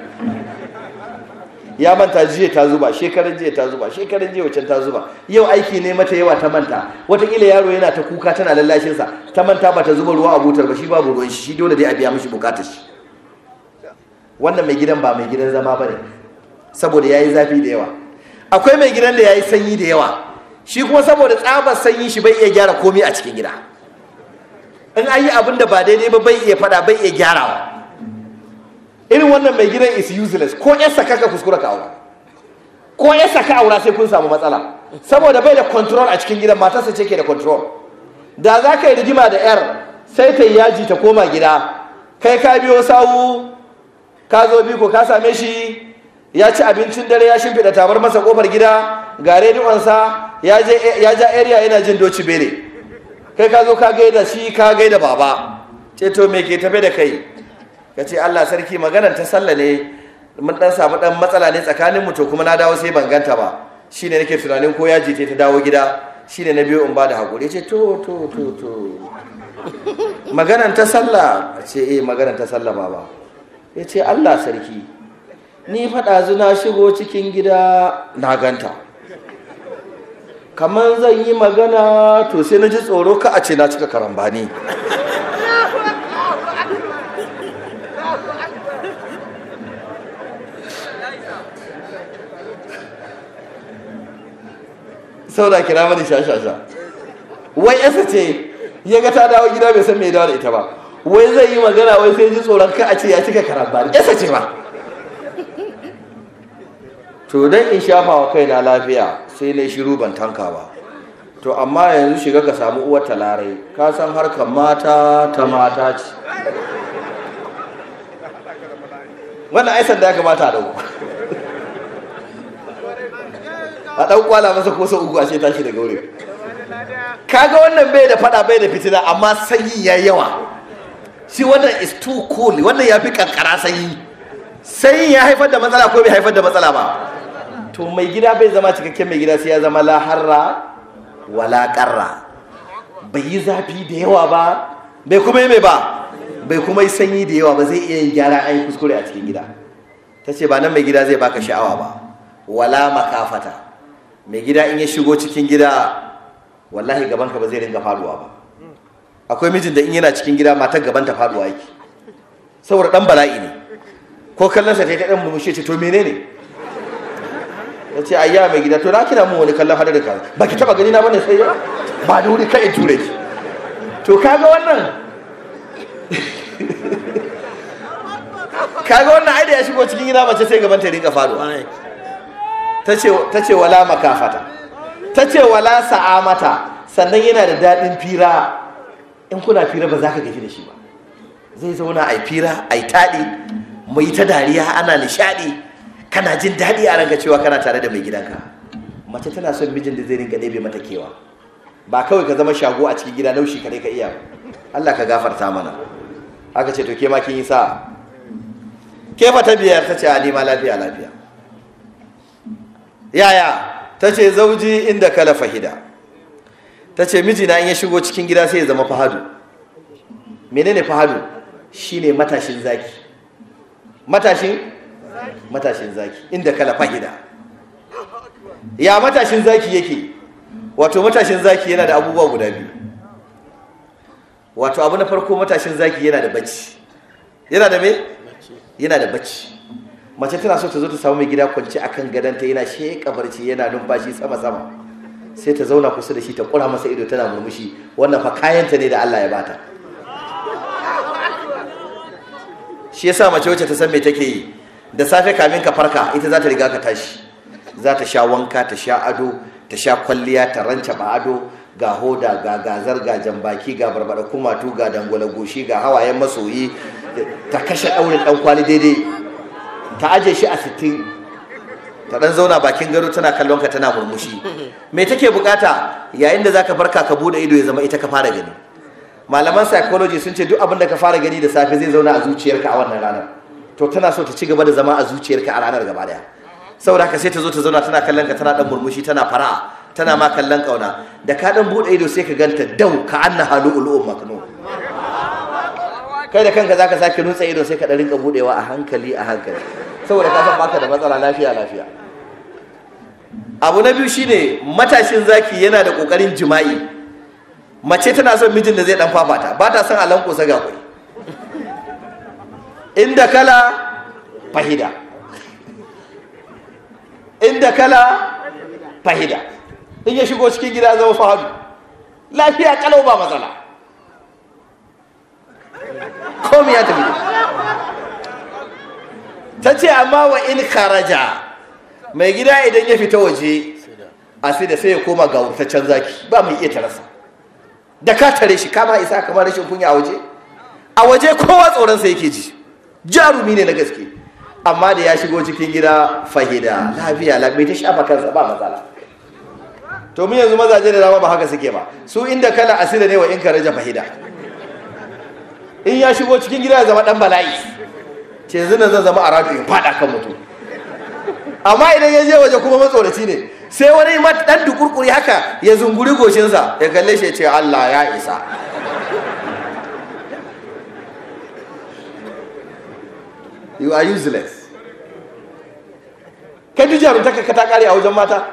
ya manta jiya ta zuba shekaran jiya ta zuba shekaran jiya wacan ta zuba yau aiki ne mata yawa ta manta watakila yaro yana ta kuka tana lallashin sa ta manta ba ta zuba ruwa a butar ba shi babu ruwan shi shi dole dai a biya mishi bukatar shi wannan mai gidan ba mai gidan zama bane saboda yayi zafi da yawa akwai mai gidan da yayi sanyi da yawa shi kuma saboda tsabar sanyi shi bai iya gyara komai a cikin gida in an yi abin da ba daidai ba bai iya fada bai iya gyarawa irin wannan mai gidan is useless ko yarsa kaka kuskura ka aura ko yarsa ka aura sai kun samu matsala saboda bai da control a cikin gidan matarsa ce ke da control da za ka yi rigima da yar sai ta yi yaji ta koma gida kai ka biyo sawu ka zo biko ka same shi ya ci abincin dare ya shimfiɗa tabar masa kofar gida ga rediyonsa ya ja area yana jin doci bere kai ka zo ka gaida shi ka gaida baba ce to me ke tafe da kai ka ce Allah sarki maganar ta sallah ne mun dan samu dan matsala ne tsakanin mu to kuma na dawo sai ban ganta ba shine nake tunanin ko ya jite ta dawo gida shine na biyo in ba da hakuri ce to to to to maganar ta sallah ce eh maganar ta sallah baba ya ce Allah sarki ni faɗa zuna shigo cikin gida na ganta kamar zan yi magana to sai na ji tsoro ka a ce na cika karambani saboda kira mani shashasha wai yasa ce ya ga ta dawo gida bai san mai dawo da ita ba wai zai yi magana wai sai ji tsoron ka a ce ya cika karambani yasa ce ba to dan in shafa wa kaina lafiya sai na shiru ban tanka ba to amma yanzu shiga ka samu uwar talarai ka san harkar mata ta mata ce wannan aisan da ya kamata a dauko a ɗan kwala masa ko sau uku a ce tashi daga wurin kaga wannan bai da fada bai da fitina amma sanyi ya yawa shi wannan is too cool wannan ya fi kankara sanyi sanyi ya haifar da matsala ko bai haifar da matsala ba to mai gida bai zama cikakken mai gida sai ya zama laharra wala karra bai yi zafi da yawa ba bai kuma yi mai ba bai kuma yi sanyi da yawa ba zai iya yin gyara an yi kuskure a cikin gida ta ce ba nan mai gida zai baka sha'awa ba wala makafata mai gida in ya shigo cikin gida wallahi gabanka ba zai ringa faduwa ba akwai mijin da in yana cikin gida matar gaban ta faduwa yake saboda dan bala'i ne ko kallon sa ta ta dan murmushi ce to menene ya ce ayya mai gida to na kira mun wani kallon hadari ka ba ki taba gani na bane sai ba da wuri kai ture ki to kaga wannan kaga wannan ai da ya shigo cikin gida mace sai gaban ta ringa faduwa ta ce wala makafata ta ce wala sa'amata sannan yana da daɗin fira in kuna fira ba za ka gaji da shi ba zai zauna a yi fira a yi taɗi mai ta dariya ana nishaɗi kana jin daɗi a ranka cewa kana tare da mai gidanka mace tana son mijin da zai rinka ɗebe mata kewa ba kawai ka zama shago a cikin gida naushi kare ka iya Allah ka gafarta mana aka ce to ke ma kin yi sa'a ke fa ta biyar ta ce a nima lafiya lafiya yaya ta ce zauji inda kala fahida ta ce mijina in ya shigo cikin gida sai ya zama fahadu menene fahadu shine matashin zaki matashin matashin zaki inda kala fahida ya matashin zaki yake wato matashin zaki yana da abubuwa guda biyu wato abu na farko matashin zaki yana da bacci yana da me yana da bacci mace tana so ta zo ta samu mai gida kwance akan gadonta yana sheƙa barci yana numfashi sama sama sai ta zauna kusa da shi ta kura masa ido tana murmushi wannan fa kayanta ne da Allah ya bata shi yasa mace wacce ta san me take yi da safe kamin ka farka ita za ta riga ka tashi za ta sha wanka ta sha ado ta sha kwalliya ta ranta ba ado ga hoda ga gazar ga jambaki ga barbada kumatu ga dangwala goshi ga hawayen masoyi ta kashe daurin dan kwali daidai ta aje shi a sittin ta dan zauna bakin gado tana kallon ka tana murmushi me take bukata yayin da zaka farka ka bude ido ya zama ita ka fara gani malaman psychology sun ce duk abin da ka fara gani da safe zai zauna a zuciyarka a wannan ranar to tana so ta ci gaba da zama a zuciyarka a ranar gaba daya saboda haka sai ta zo ta zauna tana kallon ka tana dan murmushi tana fara'a tana ma kallon kauna da ka dan bude ido sai ka ganta dau ka anna halu ulum maknun kai da kanka zaka sake nutsa ido sai ka dan rinka budewa a hankali a hankali saboda ka san baka da matsala lafiya lafiya abu na biyu shine matashin zaki yana da kokarin jima'i mace tana son mijin da zai dan fafata ba ta son a lankosa ga kwai inda kala fahida inda kala fahida in ya shigo cikin gida zama fahadu lafiya kalau ba matsala komi ya tafi ta ce amma wa in kharaja mai gida idan ya fita waje a sai da sai ya koma ga wurtaccen zaki ba mai iya tarasa da ka tare shi kama isa kamar rashin kunya a waje a waje kowa tsoronsa yake ji jarumi ne na gaske amma da ya shigo cikin gida fahida lafiya lafiya ta shafa kansa ba matsala to mu yanzu mazaje da dama ba haka suke ba su inda kala asira ne wa in ka raja fahida in ya shigo cikin gida ya zama dan bala'i ce yanzu nan zan zama a radu in fada kan mutum amma idan ya je waje kuma matsoraci ne sai wani dan dukurkuri haka ya zunguri goshinsa ya kalle shi ya ce Allah ya isa you are useless kai duk jarumtaka ka ta kare a wajen mata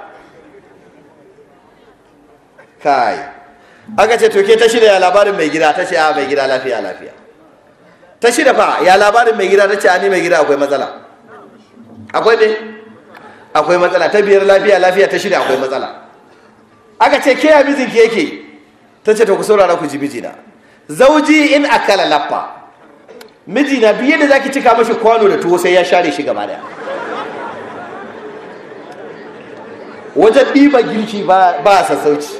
kai aka ce to ke ta shida ya labarin mai gida ta ce a mai gida lafiya lafiya ta shida fa ya labarin mai gida ta ce a ni mai gida akwai matsala akwai ne akwai matsala ta biyar lafiya lafiya ta shida akwai matsala aka ce ke ya mijinki yake ta ce ta ku saurara ku ji mijina zauji in akala laffa mijina biye da zaki cika mashi kwano da tuwo sai ya share shi gaba daya wajen ɗiba girki ba a sassauci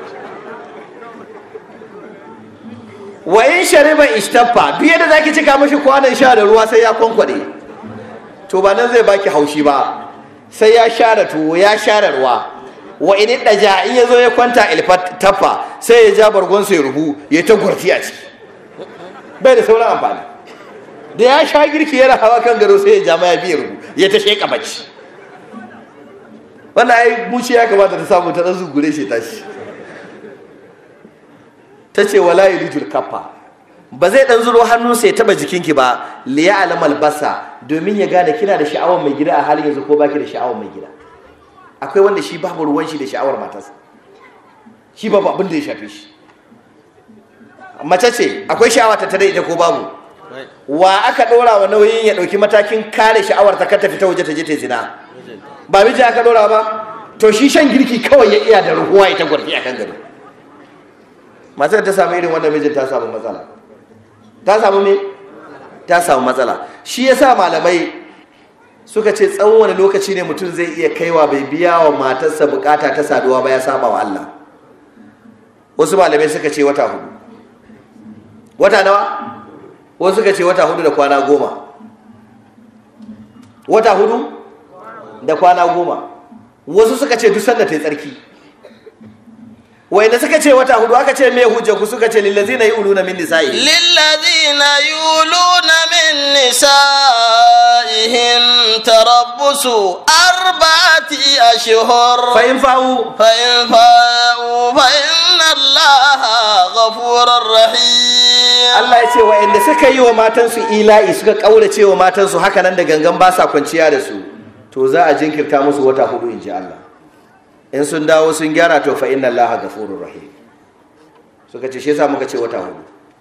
wa in shariba ishtaffa biye da zaki cika mashi kwanon sha da ruwa sai ya kwankwade to ba nan zai baki haushi ba sai ya share tuwo ya share ruwa wa in daja in yazo ya kwanta ilfataffa sai ya ja bargonsa ya rubu ya ta gurti a ciki bai da sauran amfani da ya sha girki yana hawa kan gado sai ya ja ya biya rubu ya ta sheka bacci wannan ai muci ya kamata ta samu ta dan zugure shi tashi ta ce wala yulijul kaffa ba zai dan zuro hannunsa ya taba jikinki ba liya alamal basa domin ya gane kina da sha'awar mai gida a halin yanzu ko baki da sha'awar mai gida akwai wanda shi babu ruwan shi da sha'awar matarsa shi babu abin da ya shafe shi mace ce akwai sha'awa ta tare ita ko babu wa aka ɗora wa nauyin ya ɗauki matakin kare sha'awar ta kar ta fita waje ta je ta zina ba miji aka ɗora ba to shi shan girki kawai ya iya da ruhuwa ita gwarfi akan gado matar ta samu irin wannan mijin ta samu matsala ta samu me ta samu matsala shi yasa malamai suka ce tsawon wani lokaci ne mutum zai iya kaiwa bai biya wa matarsa bukata ta saduwa ba ya saba wa Allah wasu malamai suka ce wata hudu wata nawa wasu suka ce wata hudu da kwana goma wata hudu da kwana goma wasu suka ce duk sanda ta yi tsarki wanda suka ce wata hudu aka ce me hujja ku suka ce lillazina yuluna min nisa'i للذين يولون من نسائهم تربص أربعة أشهر fa in fa'u فإن فاءوا فإن الله غفور رحيم Allah ya ce wa'anda suka yi wa matansu ila'i suka kaurace wa matansu haka nan da gangan ba sa kwanciya da su to za a jinkirta musu wata hudu in ji Allah in sun dawo sun gyara to fa inna Allah ghafurur rahim suka ce shi yasa muka ce wata hudu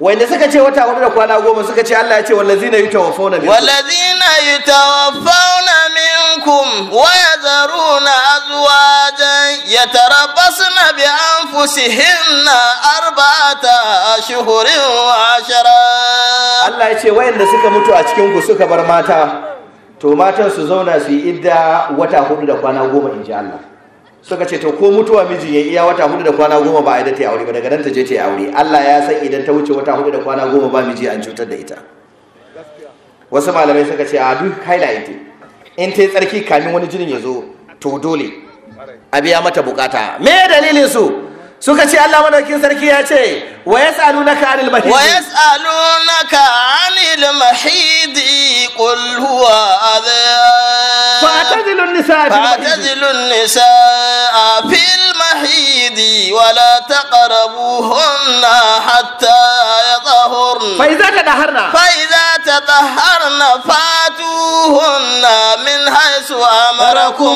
wanda suka ce wata hudu da kwana goma suka ce Allah ya ce wallazina yutawaffawna minkum والذين يتوفون منكم ويذرون أزواجا يتربصن بأنفسهن أربعة أشهر وعشرا Allah ya ce wayanda suka mutu a cikin ku suka bar mata to matan su zauna su yi idda wata hudu da kwana goma in ji Allah suka ce to ko mutuwa miji ya iya wata hudu da kwana goma ba a da ta yi aure ba daga nan ta je ta yi aure Allah ya san idan ta wuce wata hudu da kwana goma ba miji an cutar da ita wasu malamai suka ce a duk haila ita in ta yi tsarki kamin wani jinin ya zo to dole a biya mata bukata me dalilin su suka ce Allah madaukin sarki ya ce wa yas'alunaka anil mahid ويسألونك عن المحيض قل هو أذى فاعتزلوا النساء في المحيض فاعتزلوا النساء في المحيض ولا تقربوهن حتى يطهرن فإذا تدهرنا فإذا تطهرن فاتوهن من حيث أمركم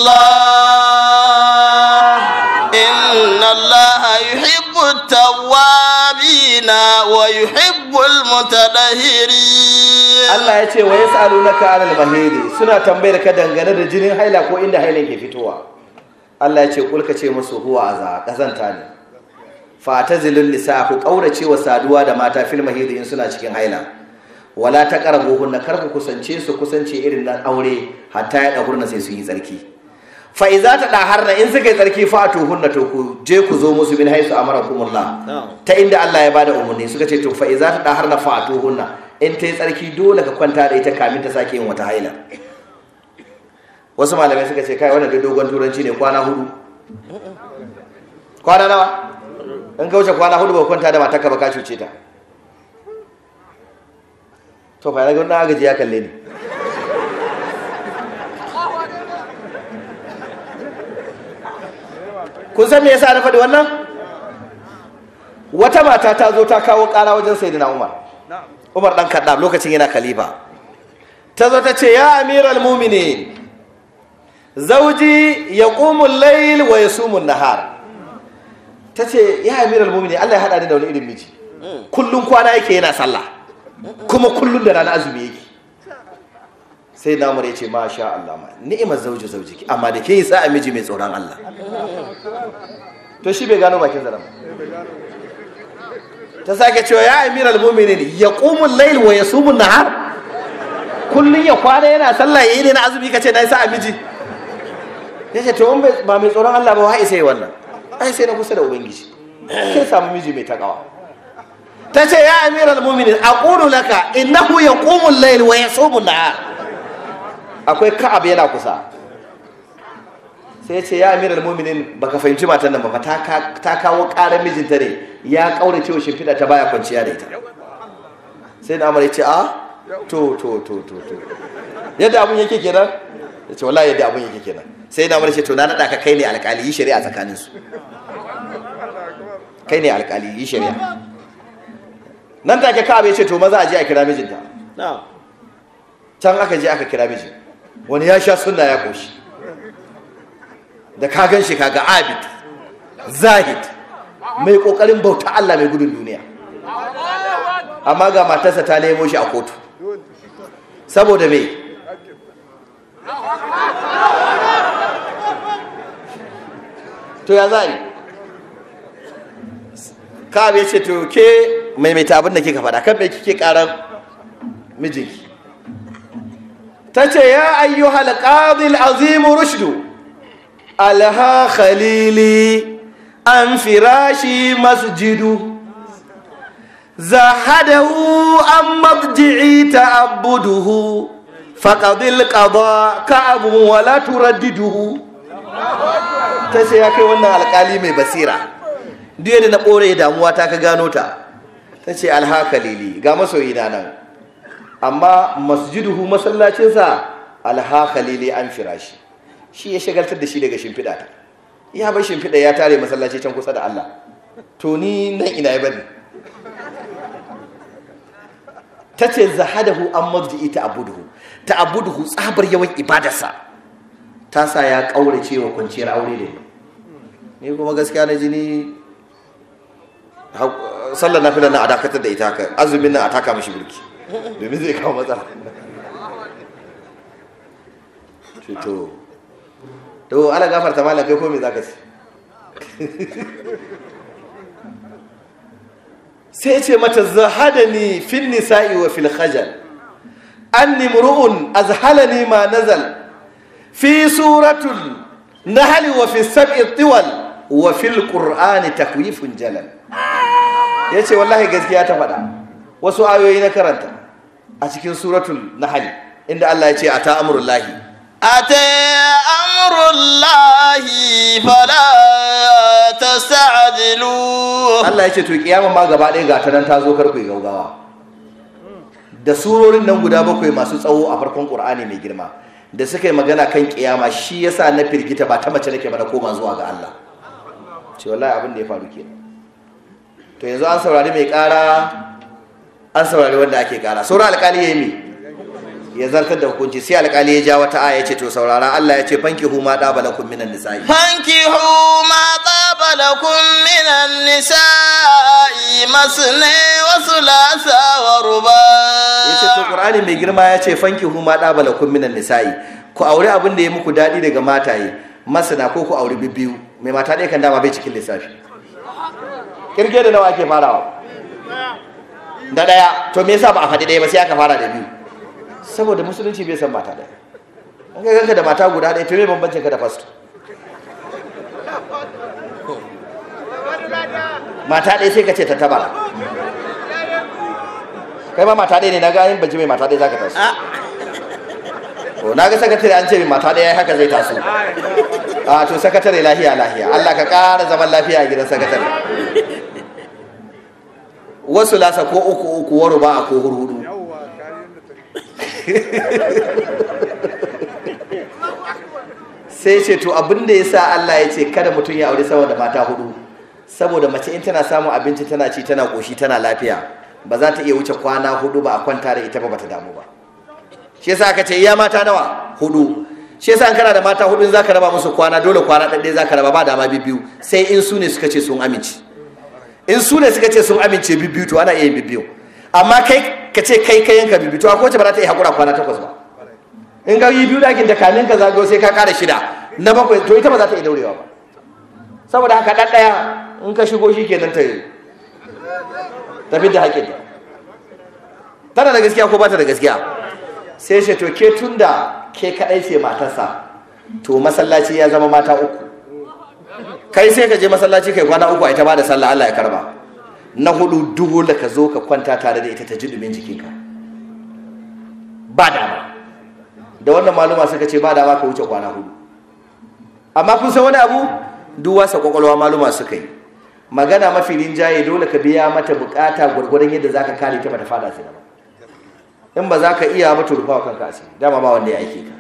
الله إن الله يحب التوابين ويحب المتطهرين Allah ya ce wa yas'alunaka anil mahidi suna tambayar ka dangane da jinin haila ko inda hailan ke fitowa Allah ya ce kulka ce musu huwa aza kazanta ne fa tazilun nisa ku kaurace wa saduwa da mata fil mahidi in suna cikin haila wala taqrabuhunna kar ku kusance su kusance irin nan aure hatta ya dahurna sai su yi tsarki fa iza ta daharna in suka yi tsarki fa tuhunna to ku je ku zo musu min haisu amarakumullah ta inda Allah ya bada umarni suka ce to fa iza ta daharna fa tuhunna in ta yi tsarki dole ka kwanta da ita kamin ta sake yin wata haila wasu malamai suka ce kai wannan dai dogon turanci ne kwana hudu kwana nawa in ka wuce kwana hudu ba kwanta da matarka ba ka cuce ta to fa ga wannan agaji ya kalle ni kun san me yasa na faɗi wannan wata mata ta zo ta kawo ƙara wajen sayyidina Umar Umar dan Kaddam lokacin yana khalifa ta zo ta ce ya amiral mu'minin zauji yaqumu al-layl wa yasumu an-nahar ta ce ya amiral mu'minin Allah ya hada ni da wani irin miji kullun kwana yake yana sallah kuma kullun da rana azumi yake sai na umar ya ce masha Allah ma ni'imar zauji zauji amma da ke yi sa'a miji mai tsoron Allah to shi bai gano bakin zaren ta sake cewa ya amiral mu'minin yaqumul layl wa yasumun nahar kullun ya kwana yana sallah yayi ne na azumi kace na yi sa'a miji yace to in ba mai tsoron Allah ba wai sai wannan ai sai na kusa da ubangiji kai samu miji mai takawa ta ce ya amiral mu'minin aqulu laka innahu yaqumul layl wa yasumun nahar akwai ka'ab yana kusa sai ce ya amiral mu'minin baka fahimci matan nan ba ta ta kawo ƙarar mijinta ne ya kaurace wa shimfiɗa ta baya kwanciya da ita sai na ya ce a to to to to to yadda abun yake kenan ya ce wallahi yadda abun yake kenan sai na ce to na naɗa ka kai ne alƙali yi shari'a tsakaninsu kai ne alƙali yi shari'a nan take ka'ab ya ce to maza a je a kira mijinta can aka je aka kira mijin wani ya sha sunna ya koshi da ka gan shi kaga abid zahid mai kokarin bauta Allah mai gudun duniya amma ga matarsa ta nemo shi a kotu saboda me to ya za yi kawai ce to ke maimaita abin da kika faɗa kan mai kike ƙarar mijinki ta ce ya ayyuhal qadil azim rushdu alha khalili an firashi masjidu zahadahu an mabji'i ta'abbuduhu faqadil qada ka'abu wa la turaddiduhu ta ce ya kai wannan alkali mai basira duk yadda na ɓore damuwa ta ka gano ta ta ce alha khalili ga masoyina nan amma masjiduhu masallacinsa alha khalili an firashi shi ya shagaltar da shi daga shimfiɗa ta ya bar shimfiɗa ya tare masallaci can kusa da Allah to ni nan ina ya bari ta ce zahadahu an marji'i ta abuduhu ta abuduhu tsabar yawan ibadarsa ta sa ya ƙaurace wa kwanciyar aure da ni kuma gaskiya na jini sallar nafilar nan a dakatar da ita haka azumin nan a taka mishi birki domin zai kawo matsala to to ala gafarta malam kai ko me zaka ci sai ce mata zahadani fil nisa'i wa fil khajal anni mru'un azhalani ma nazal fi suratul nahl wa fi sab'i tiwal wa fil qur'ani takwifun jalal yace wallahi gaskiya ta faɗa wasu ayoyi na karanta a cikin suratul nahl inda Allah ya ce ata amrullahi أتى أمر الله فلا تستعجلوه Allah ya ce to kiyama ma gaba ɗaya ga ta nan ta zo karku gaugawa da surorin nan guda bakwai masu tsawo a farkon Qur'ani mai girma da suka yi magana kan kiyama shi yasa na firgita ba ta mace nake ba na koma zuwa ga Allah ce wallahi abin da ya faru kenan to yanzu an saurari mai ƙara an saurari wanda ake ƙara sauran alƙali ya yi me ya zartar da hukunci sai alƙali ya ja wata aya ya ce to saurara Allah ya ce fankihu ma ɗaba lakum minan nisa'i فانكحوا ما طاب لكم من النساء مثنى وثلاث ورباع ya ce to ƙur'ani mai girma ya ce fankihu ma ɗaba lakum minan nisa'i ku aure abin da ya muku daɗi daga mataye masana ko ku aure bibbiyu mai mata ɗaya kan dama bai cikin lissafi kirge da nawa ake farawa da ɗaya to me yasa ba a faɗi ɗaya ba sai aka fara da biyu saboda musulunci bai san mata ɗaya an ga ganka da mata guda ɗaya to me bambancin ka da fasto mata ɗaya sai ka ce ta tabara kai ma mata ɗaya ne na ga yin banci mai mata ɗaya za ka taso to na ga sakatare an ce mai mata ɗaya haka zai taso a to sakatare lahiya lahiya Allah ka ƙara zaman lafiya a gidan sakatare wasu lasa ko uku uku waro ba a ko hurhudu sai ce to abin da ya sa Allah ya ce kada mutum ya aure sama da mata hudu saboda mace in tana samun abinci tana ci tana koshi tana lafiya ba za ta iya wuce kwana hudu ba a kwanta da ita ba bata damu ba shi yasa aka ce iya mata nawa hudu shi yasa an kana da mata hudu in zaka raba musu kwana dole kwana ɗaɗɗaya zaka raba ba dama bibiyu sai in su ne suka ce sun amince in su ne suka ce sun amince bibiyu to ana iya yin bibiyu amma kai ka ce kai kai yanka bibiyu to akwai wacce ba za ta iya haƙura kwana takwas ba in ga yi biyu dakin da kamin ka zagayo sai ka ƙara shida na bakwai to ita ba za ta iya daurewa ba saboda haka ɗan ɗaya in ka shigo shi kenan ta tafi da haƙƙinta tana da gaskiya ko ba ta da gaskiya sai shi to ke tun da ke kaɗai ce matarsa to masallaci ya zama mata uku kai sai ka je masallaci kai kwana uku a ita ba da sallah Allah ya karba na hudu duhu da ka zo ka kwanta tare da ita ta ji dumin jikinka ba dama da wannan maluma suka ce ba dama ka wuce kwana hudu amma kun san wani abu duk wasa kwakwalwa maluma suka yi magana mafi rinjaye dole ka biya mata bukata gwargwadon yadda zaka kare ta bata fada sai ba in ba za ka iya mata rufa wa kanka asiri dama ba wanda ya aike ka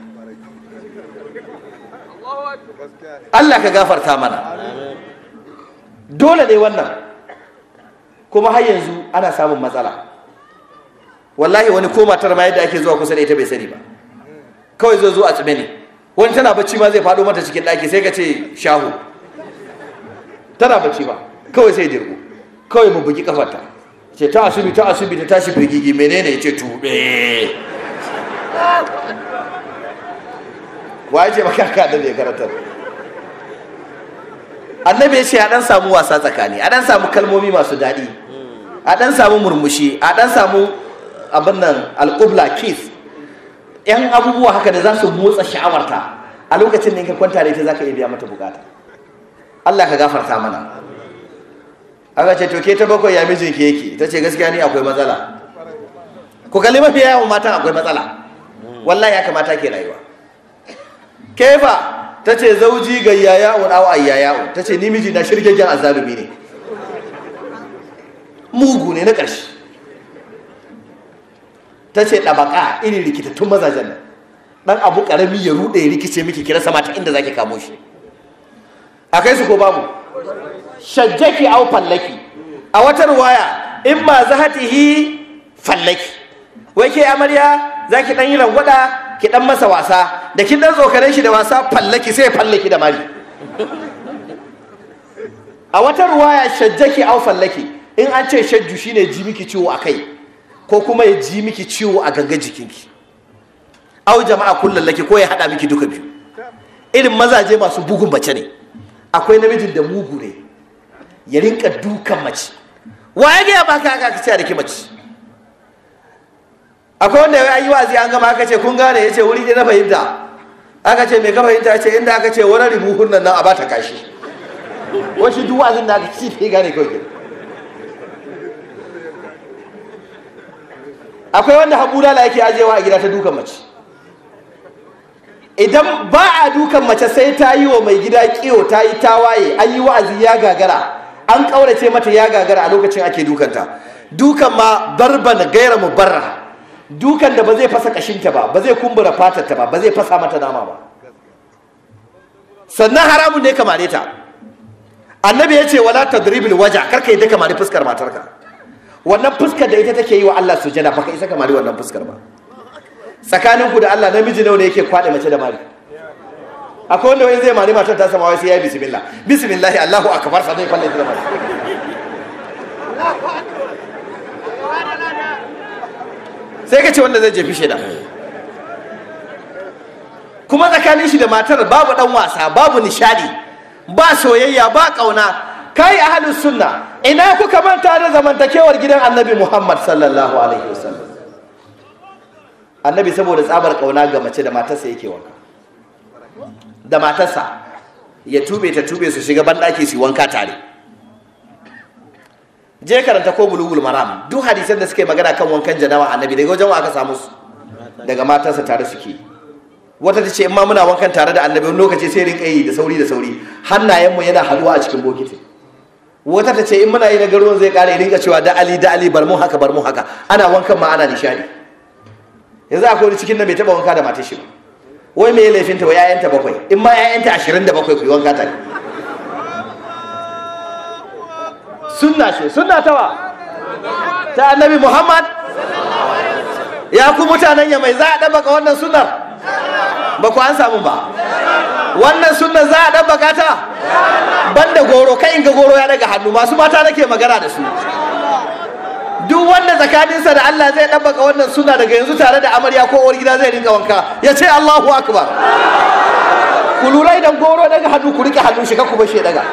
Allah ka gafarta mana dole ne wannan kuma har yanzu ana samun matsala wallahi wani ko matar ma yadda ake zuwa kusa da ita bai sani ba kawai zo zo a tsime ne wani tana bacci ma zai faɗo mata cikin ɗaki sai ka ce shahu tana bacci ba kawai sai dirgo kawai mu bugi kafarta ce ta asubi ta asubi ta tashi firgigi menene ya ce tube waye ce maka ka da ya karatar annabi ya ce a dan samu wasa tsakani a dan samu kalmomi masu daɗi a dan samu murmushi a dan samu abin nan alƙubla kiss yan abubuwa haka da za su motsa sha'awarta a lokacin da ka kwanta da ita za ka iya biya mata bukata Allah ka gafarta mana aka ce to ke ta bakwai ya mijinki yake ta ce gaskiya ni akwai matsala ku kalli mafi yawan matan akwai matsala wallahi ya kamata ke rayuwa kefa ta ce zauji ga yaya'un aw ayyaya'un ta ce ni miji na shirgegen azzalumi ne mugu ne na ƙarshe ta ce ɗabaka irin rikitattun mazajen nan ɗan abu ƙarami ya ruɗe ya rikice miki kira sama ta inda zaki kamo shi a kai su ko babu shajjaki au fallaki a wata ruwaya in ma zahatihi fallaki wai ke amarya za ki ɗan yi rangwada ki ɗan masa wasa da kin ɗan tsokaren shi da wasa fallaki sai fallaki da mari a wata ruwaya shajjaki au fallaki in an ce shajju shine ji miki ciwo a kai ko kuma ya ji miki ciwo a gangan jikinki au jama'a kullum laki ko ya haɗa miki duka biyu irin mazaje masu bugun mace ne akwai namijin da mugu ne ya rinka dukan mace wa ya gaya baka aka ka ce da ki mace akwai wanda ya yi wazi an gama aka ce kun gane ya ce wuri ɗaya na fahimta aka ce mai ka fahimta ya ce inda aka ce wani ribuhun nan a bata kashi wasu duk wazin da aka ci ya gane kawai kenan akwai wanda haɓura la yake ajewa a gida ta dukan mace idan ba a dukan mace sai ta yi wa mai gida kiyo ta yi tawaye an yi wa'azi ya gagara an ƙaurace mata ya gagara a lokacin ake dukanta dukan ma barban gaira mu barra dukan da ba zai fasa kashinta ba ba zai kumbura fatarta ba ba zai fasa mata nama ba sannan haramun ne kamare ta annabi ya ce wala tadribil waja karka yi da kamare fuskar matarka wannan fuskar da ita take yi wa Allah sujada baka isa kamar wannan fuskar ba tsakanin ku da Allah namiji nawa ne yake kwade mace da mari akwai wanda wani zai mari matar ta sama wai sai ya bismillah bismillah Allahu akbar sai dai kwalle ta da mari sai ka ce wanda zai jefi shida kuma tsakanin shi da matar babu dan wasa babu nishadi ba soyayya ba kauna kai ahlus sunna ina kuka manta da zamantakewar gidan annabi Muhammad sallallahu alaihi wasallam annabi saboda tsabar kauna ga mace da matarsa yake wanka da matarsa ya tube ta tube su shiga banɗaki su wanka tare je karanta ko bulugul maram duk hadisan da suke magana kan wankan janawa annabi daga wajen wa aka samu su daga matarsa tare suke wata ta ce in ma muna wankan tare da annabi wani lokaci sai rinka yi da sauri da sauri hannayenmu yana haduwa a cikin bokiti wata ta ce in muna yi na garuwan zai kare rinka cewa da ali da ali bar mu haka bar mu haka ana wankan ma ana nishadi yanzu akwai wani cikin nan bai taba wanka da matar shi ba wai me laifin ta wa ƴaƴanta bakwai in ma ƴaƴanta ashirin da bakwai ku yi wanka tare sunna ce sunna tawa ta annabi muhammad ya ku mutanen ya mai za a ɗabbaka wannan sunnar ba ku an samu ba wannan sunnar za a ɗabbaka ta banda goro kai in ga goro ya daga hannu masu mata nake magana da su duk wanda tsakaninsa da Allah zai ɗabbaka wannan suna daga yanzu tare da amarya ko uwar gida zai rinka wanka ya ce Allahu akbar ku lura idan goro daga hannu ku rike hannu shi ka ku bashe daga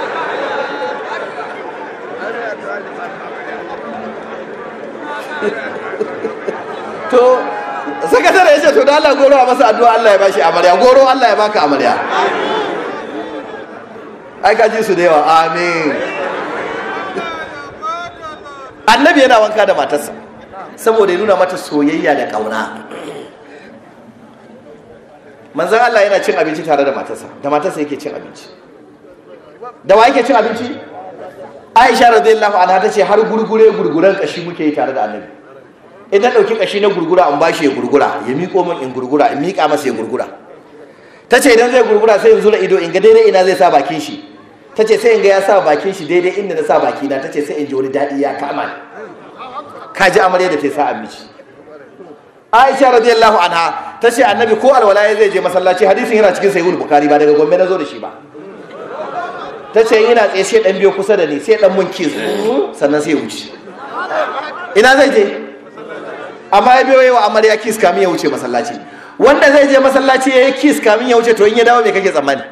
to sakatare ya ce to da Allah goro a masa addu'a Allah ya bashi amarya goro Allah ya baka amarya ai ka ji su da yawa amin annabi yana wanka da matarsa saboda ya nuna mata soyayya da kauna manzan Allah yana cin abinci tare da matarsa da matarsa yake cin abinci da wa yake cin abinci aisha radiyallahu anha ta ce har gurgure gurguren kashi muke yi tare da annabi idan ɗauki kashi na gurgura in bashi ya gurgura ya miƙo min in gurgura in miƙa masa ya gurgura ta ce idan zai gurgura sai in zura ido in ga daidai ina zai sa bakin shi ta ce sai in ga ya sa bakin shi daidai inda na sa bakina ta ce sai in ji wani daɗi ya kama ni ka ji amarya da ta sa amici aisha radiyallahu anha ta ce annabi ko alwala ya zai je masallaci hadisin yana cikin sahihul bukhari ba daga gombe na zo da shi ba ta ce ina tsaye sai dan biyo kusa da ni sai dan mun kiss sannan sai ya wuce ina zai je amma ya biyo yawa amarya kiss kamin ya wuce masallaci wanda zai je masallaci ya yi kiss kamin ya wuce to in ya dawo me kake tsammani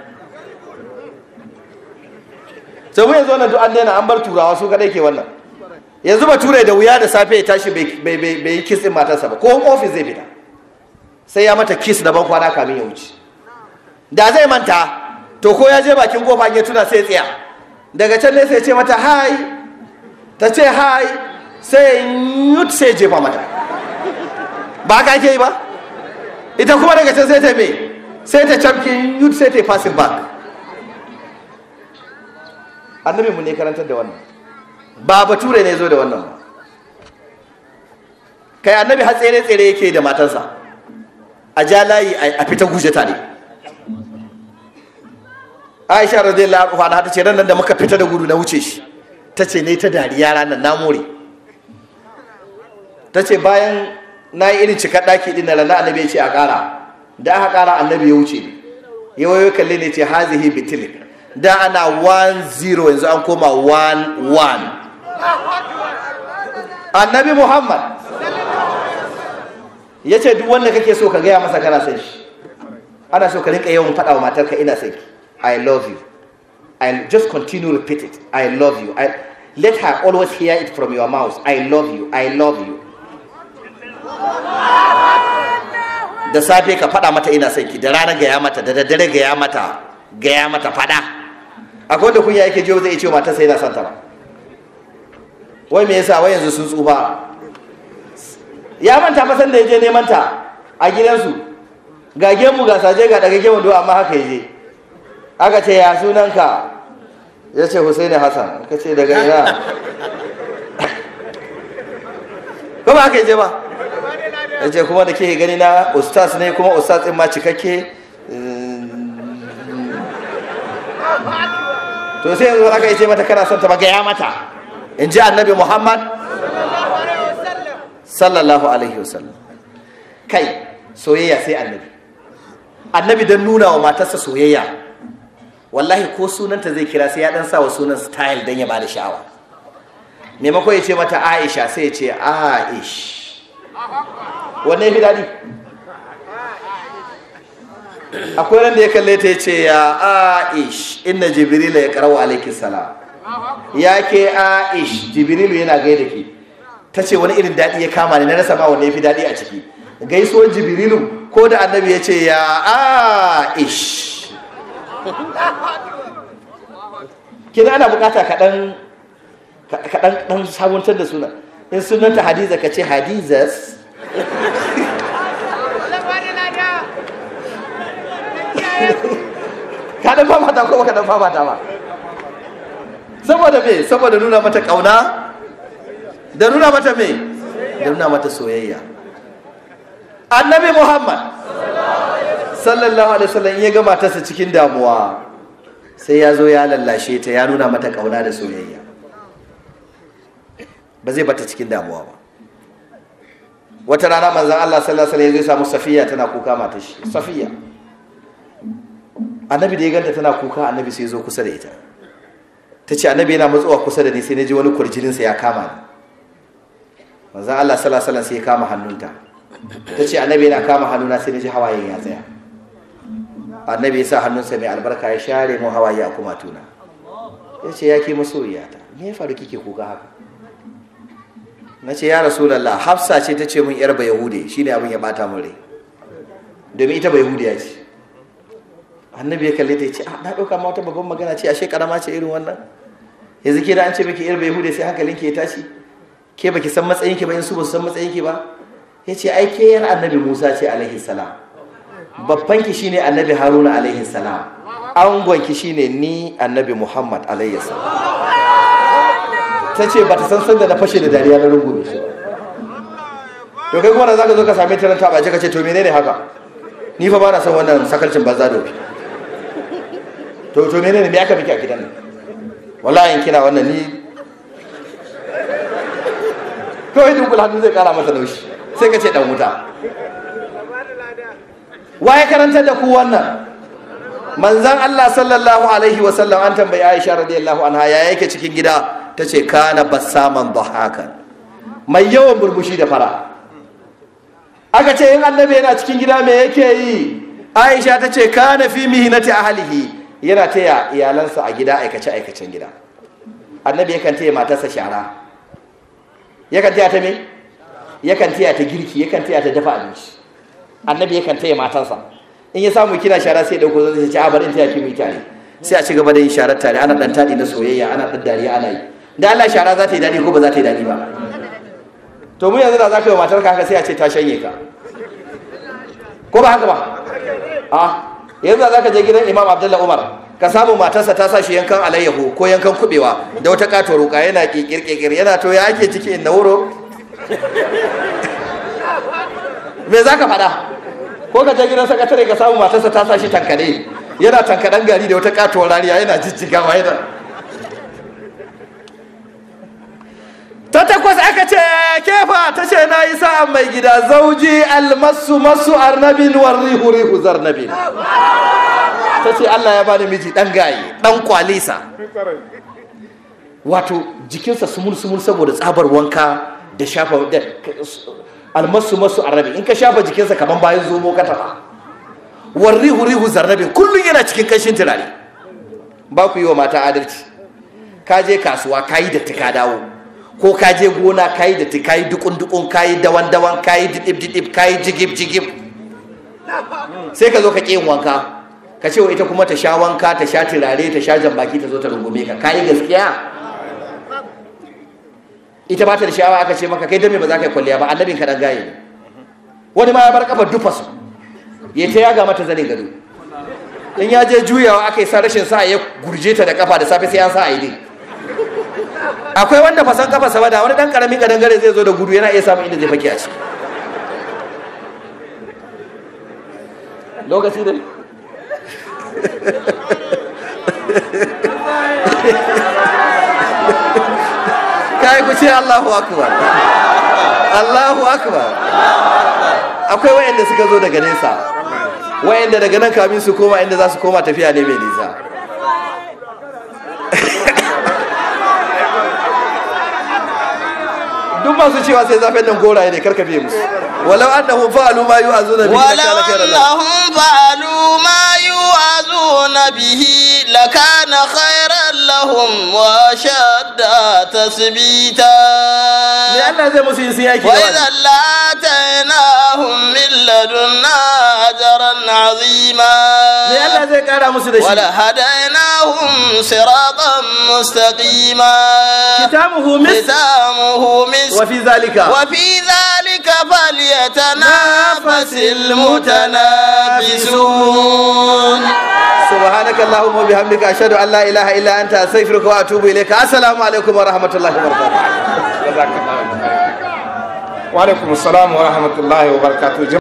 sai mu yanzu wannan duk an daina an bar turawa su kadai ke wannan yanzu ba turai da wuya da safe ya tashi bai yi kiss din matarsa ba ko ofis zai fita sai ya mata kiss daban kwana kamin ya wuce da zai manta to ko ya je bakin kofa ya tuna sai tsaya daga can ne sai ya ce mata hi ta ce hi sai yut sai jefa mata ba haka ake yi ba ita kuma daga can sai ta me sai ta camkin yut sai ta yi passing back annabi mu ne karantar da wannan ba bature ne zo da wannan ba kai annabi har tsere tsere yake da matarsa a ja layi a fita guje tare aisha radiyallahu anha ta ce ran nan da muka fita da gudu na wuce shi ta ce ne ta dariya ranar na more ta ce bayan na yi irin cikar ɗaki ɗin na rana annabi ya ce a ƙara da aka ƙara annabi ya wuce ya wayo kalle ne ce hazihi bitilik da ana 1-0 yanzu an koma 1-1 annabi muhammad ya ce duk wanda kake so ka gaya masa kana son shi ana so ka rinka yawan faɗa wa matarka ina son ki i love you I just continue repeat it i love you I, let her always hear it from your mouth i love you i love you da safe ka faɗa mata ina son ki da rana gaya mata da daddare gaya mata gaya mata faɗa akwai wanda kunya yake jiyo zai ce wa matarsa yana son ta ba wai me yasa wai yanzu sun tsufa ya manta fa da ya je neman ta a gidansu ga gemu ga saje ga daga gemu do amma haka yaje aka ce ya sunanka ya ce Husaini Hassan ka ce daga ina ko ba haka yaje ba ya ce kuma da ke gani na ustaz ne kuma ustaz ɗin ma cikakke to sai yanzu aka yi ce mata kana son ta magaya mata in ji annabi muhammad sallallahu alaihi wasallam kai soyayya sai annabi annabi don nuna wa matarsa soyayya wallahi ko sunanta zai kira sai ya dan sa wa sunan style don ya bada sha'awa maimakon ya ce mata aisha sai ya ce aish wanne ya fi daɗi akwai ran da ya kalle ta ya ce ya aish inna jibrila ya karawa alaikin salam ya ke aish jibrilu yana gaida ki ta ce wani irin daɗi ya kama ni na rasa ma wanne ya fi daɗi a ciki gaisuwar jibrilu ko da annabi ya ce ya aish kina ana bukata kaɗan kaɗan ɗan sabuntar da suna in sunanta hadiza ka ce hadizas ka dan famata ko baka dan famata ba saboda me saboda nuna mata kauna da nuna mata me da nuna mata soyayya annabi muhammad sallallahu alaihi wasallam ya ga matarsa cikin damuwa sai ya zo ya lallashe ta ya nuna mata kauna da soyayya ba zai bata cikin damuwa ba wata rana manzon Allah sallallahu alaihi wasallam ya samu safiya tana kuka matar shi safiya annabi da ya ganta tana kuka annabi sai zo kusa da ita ta ce annabi yana matsowa kusa da ni sai na ji wani kurjininsa ya kama ni manzan Allah sallallahu sai ya kama hannunta ta ce annabi yana kama hannuna sai na ji hawaye ya tsaya annabi ya sa hannunsa mai albarka ya share mu hawaye a kuma tuna ya ce ya ke masoyiyata me ya faru kike kuka haka na ce ya rasulallah hafsa ce ta ce mun yar ba yahude shine abin ya bata mun rai domin ita ba yahudiya ce annabi ya kalle ta ya ce a na ɗauka ma wata babban magana ce ashe karama ce irin wannan yanzu ke da an ce miki yar bai hude sai hankalinki ya tashi ke baki san matsayinki ba in su ba su san matsayinki ba ya ce ai ke yar annabi musa ce alaihi salam babbanki shine annabi haruna alaihi salam angonki shine ni annabi muhammad alaihi salam ta ce ba ta san sanda na fashe da dariya na rungume shi to kai kuma da zaka zo ka same ta nan ta bace ka ce to menene haka ni fa ba na son wannan sakalcin banza dofi to to menene me aka miki a gidan nan wallahi in kina wannan ni kawai dunkul hannu zai kara masa laushi sai ka ce dan wuta waye karantar da ku wannan manzan Allah sallallahu alaihi wasallam an tambayi Aisha radiyallahu anha ya yake cikin gida ta ce kana bassaman dhahakan mai yawan burbushi da fara aka ce in annabi yana cikin gida me yake yi Aisha ta ce kana fi mihinati ahlihi yana taya iyalansa a gida aikace aikacen gida annabi yakan taya matarsa shara yakan taya ta me yakan taya ta girki yakan taya ta dafa abinci annabi yakan taya matarsa in ya samu kina shara sai ya dauko zai ce a bari in taya ki mu tare sai a ci gaba da yin sharar tare ana dan tadi na soyayya ana dan dariya ana yi da Allah shara za ta yi dadi ko ba za ta yi dadi ba to mu yanzu da za ka yi wa matarka haka sai a ce ta shanye ka ko ba haka ba a yanzu za ka je gidan imam abdullahi umar ka samu matarsa ta sa shi yankan alayyahu ko yankan kubewa da wata kato roka yana kikir yana to ya ake ciki in na wuro me za ka faɗa ko ka je gidan sakatare ka samu matarsa ta sa shi tankade yana tankadan gari da wata katuwar rariya yana jijjigawa yana ta takwas aka ce kefa ta ce na yi sa'an mai gida zauji almasu masu arnabin warrihu rihu zarnabin ta ce Allah ya bani miji dan gaye dan kwalisa wato jikinsa sumul sumul saboda tsabar wanka da shafa da almasu masu arabi in ka shafa jikinsa kaman bayan zomo ka taba warrihu rihu zarrabe kullum yana cikin kashin turare ba ku yi wa mata adalci ka je kasuwa ka yi datti ka dawo ko ka je gona ka yi datti ka yi dukun dukun ka yi dawan dawan ka yi didib didib ka yi jigib jigib sai ka zo ka ƙi yin wanka ka ce wa ita kuma ta sha wanka ta sha turare ta sha jambaki ta zo ta rungume ka ka yi gaskiya ita ba ta da sha'awa aka ce maka kai dame ba za ka yi kwalliya ba annabin ka dan gaye ne wani ma ya bar kafar dufasu ya ta yaga mata zanin gado in ya je juyawa aka yi sa rashin sa ya gurje ta da kafa da safe sai an sa a yi akwai wanda fasan kafa sama da wani dan karamin kadangare zai zo da gudu yana iya samun inda zai fake a ciki lokaci da kai ku ce Allahu akbar Allahu akbar akwai wayanda suka zo daga nesa wayanda daga nan kamin su koma inda za su koma tafiya ne mai nisa duk masu cewa sai zafin nan goraye ne karka biye musu walau annahum fa'alu ma yu'azuna bihi ولو أنهم فعلوا ما يوعظون به لكان خيرا لهم وأشد تثبيتا me Allah zai musu yin sun yaki da wani وإذا لآتيناهم من لدنا أجرا me عظيما Allah zai kara musu da shi ولهديناهم صراطا مستقيما kitabuhu mis ختامه مسك wa fi zalika وفي ذلك فليتنافس المتنافسون subhanaka allahumma wa bihamdika ashhadu an la ilaha illa anta astaghfiruka wa atubu ilayka assalamu alaikum wa rahmatullahi wa barakatuh wa alaikum assalam wa rahmatullahi wa barakatuh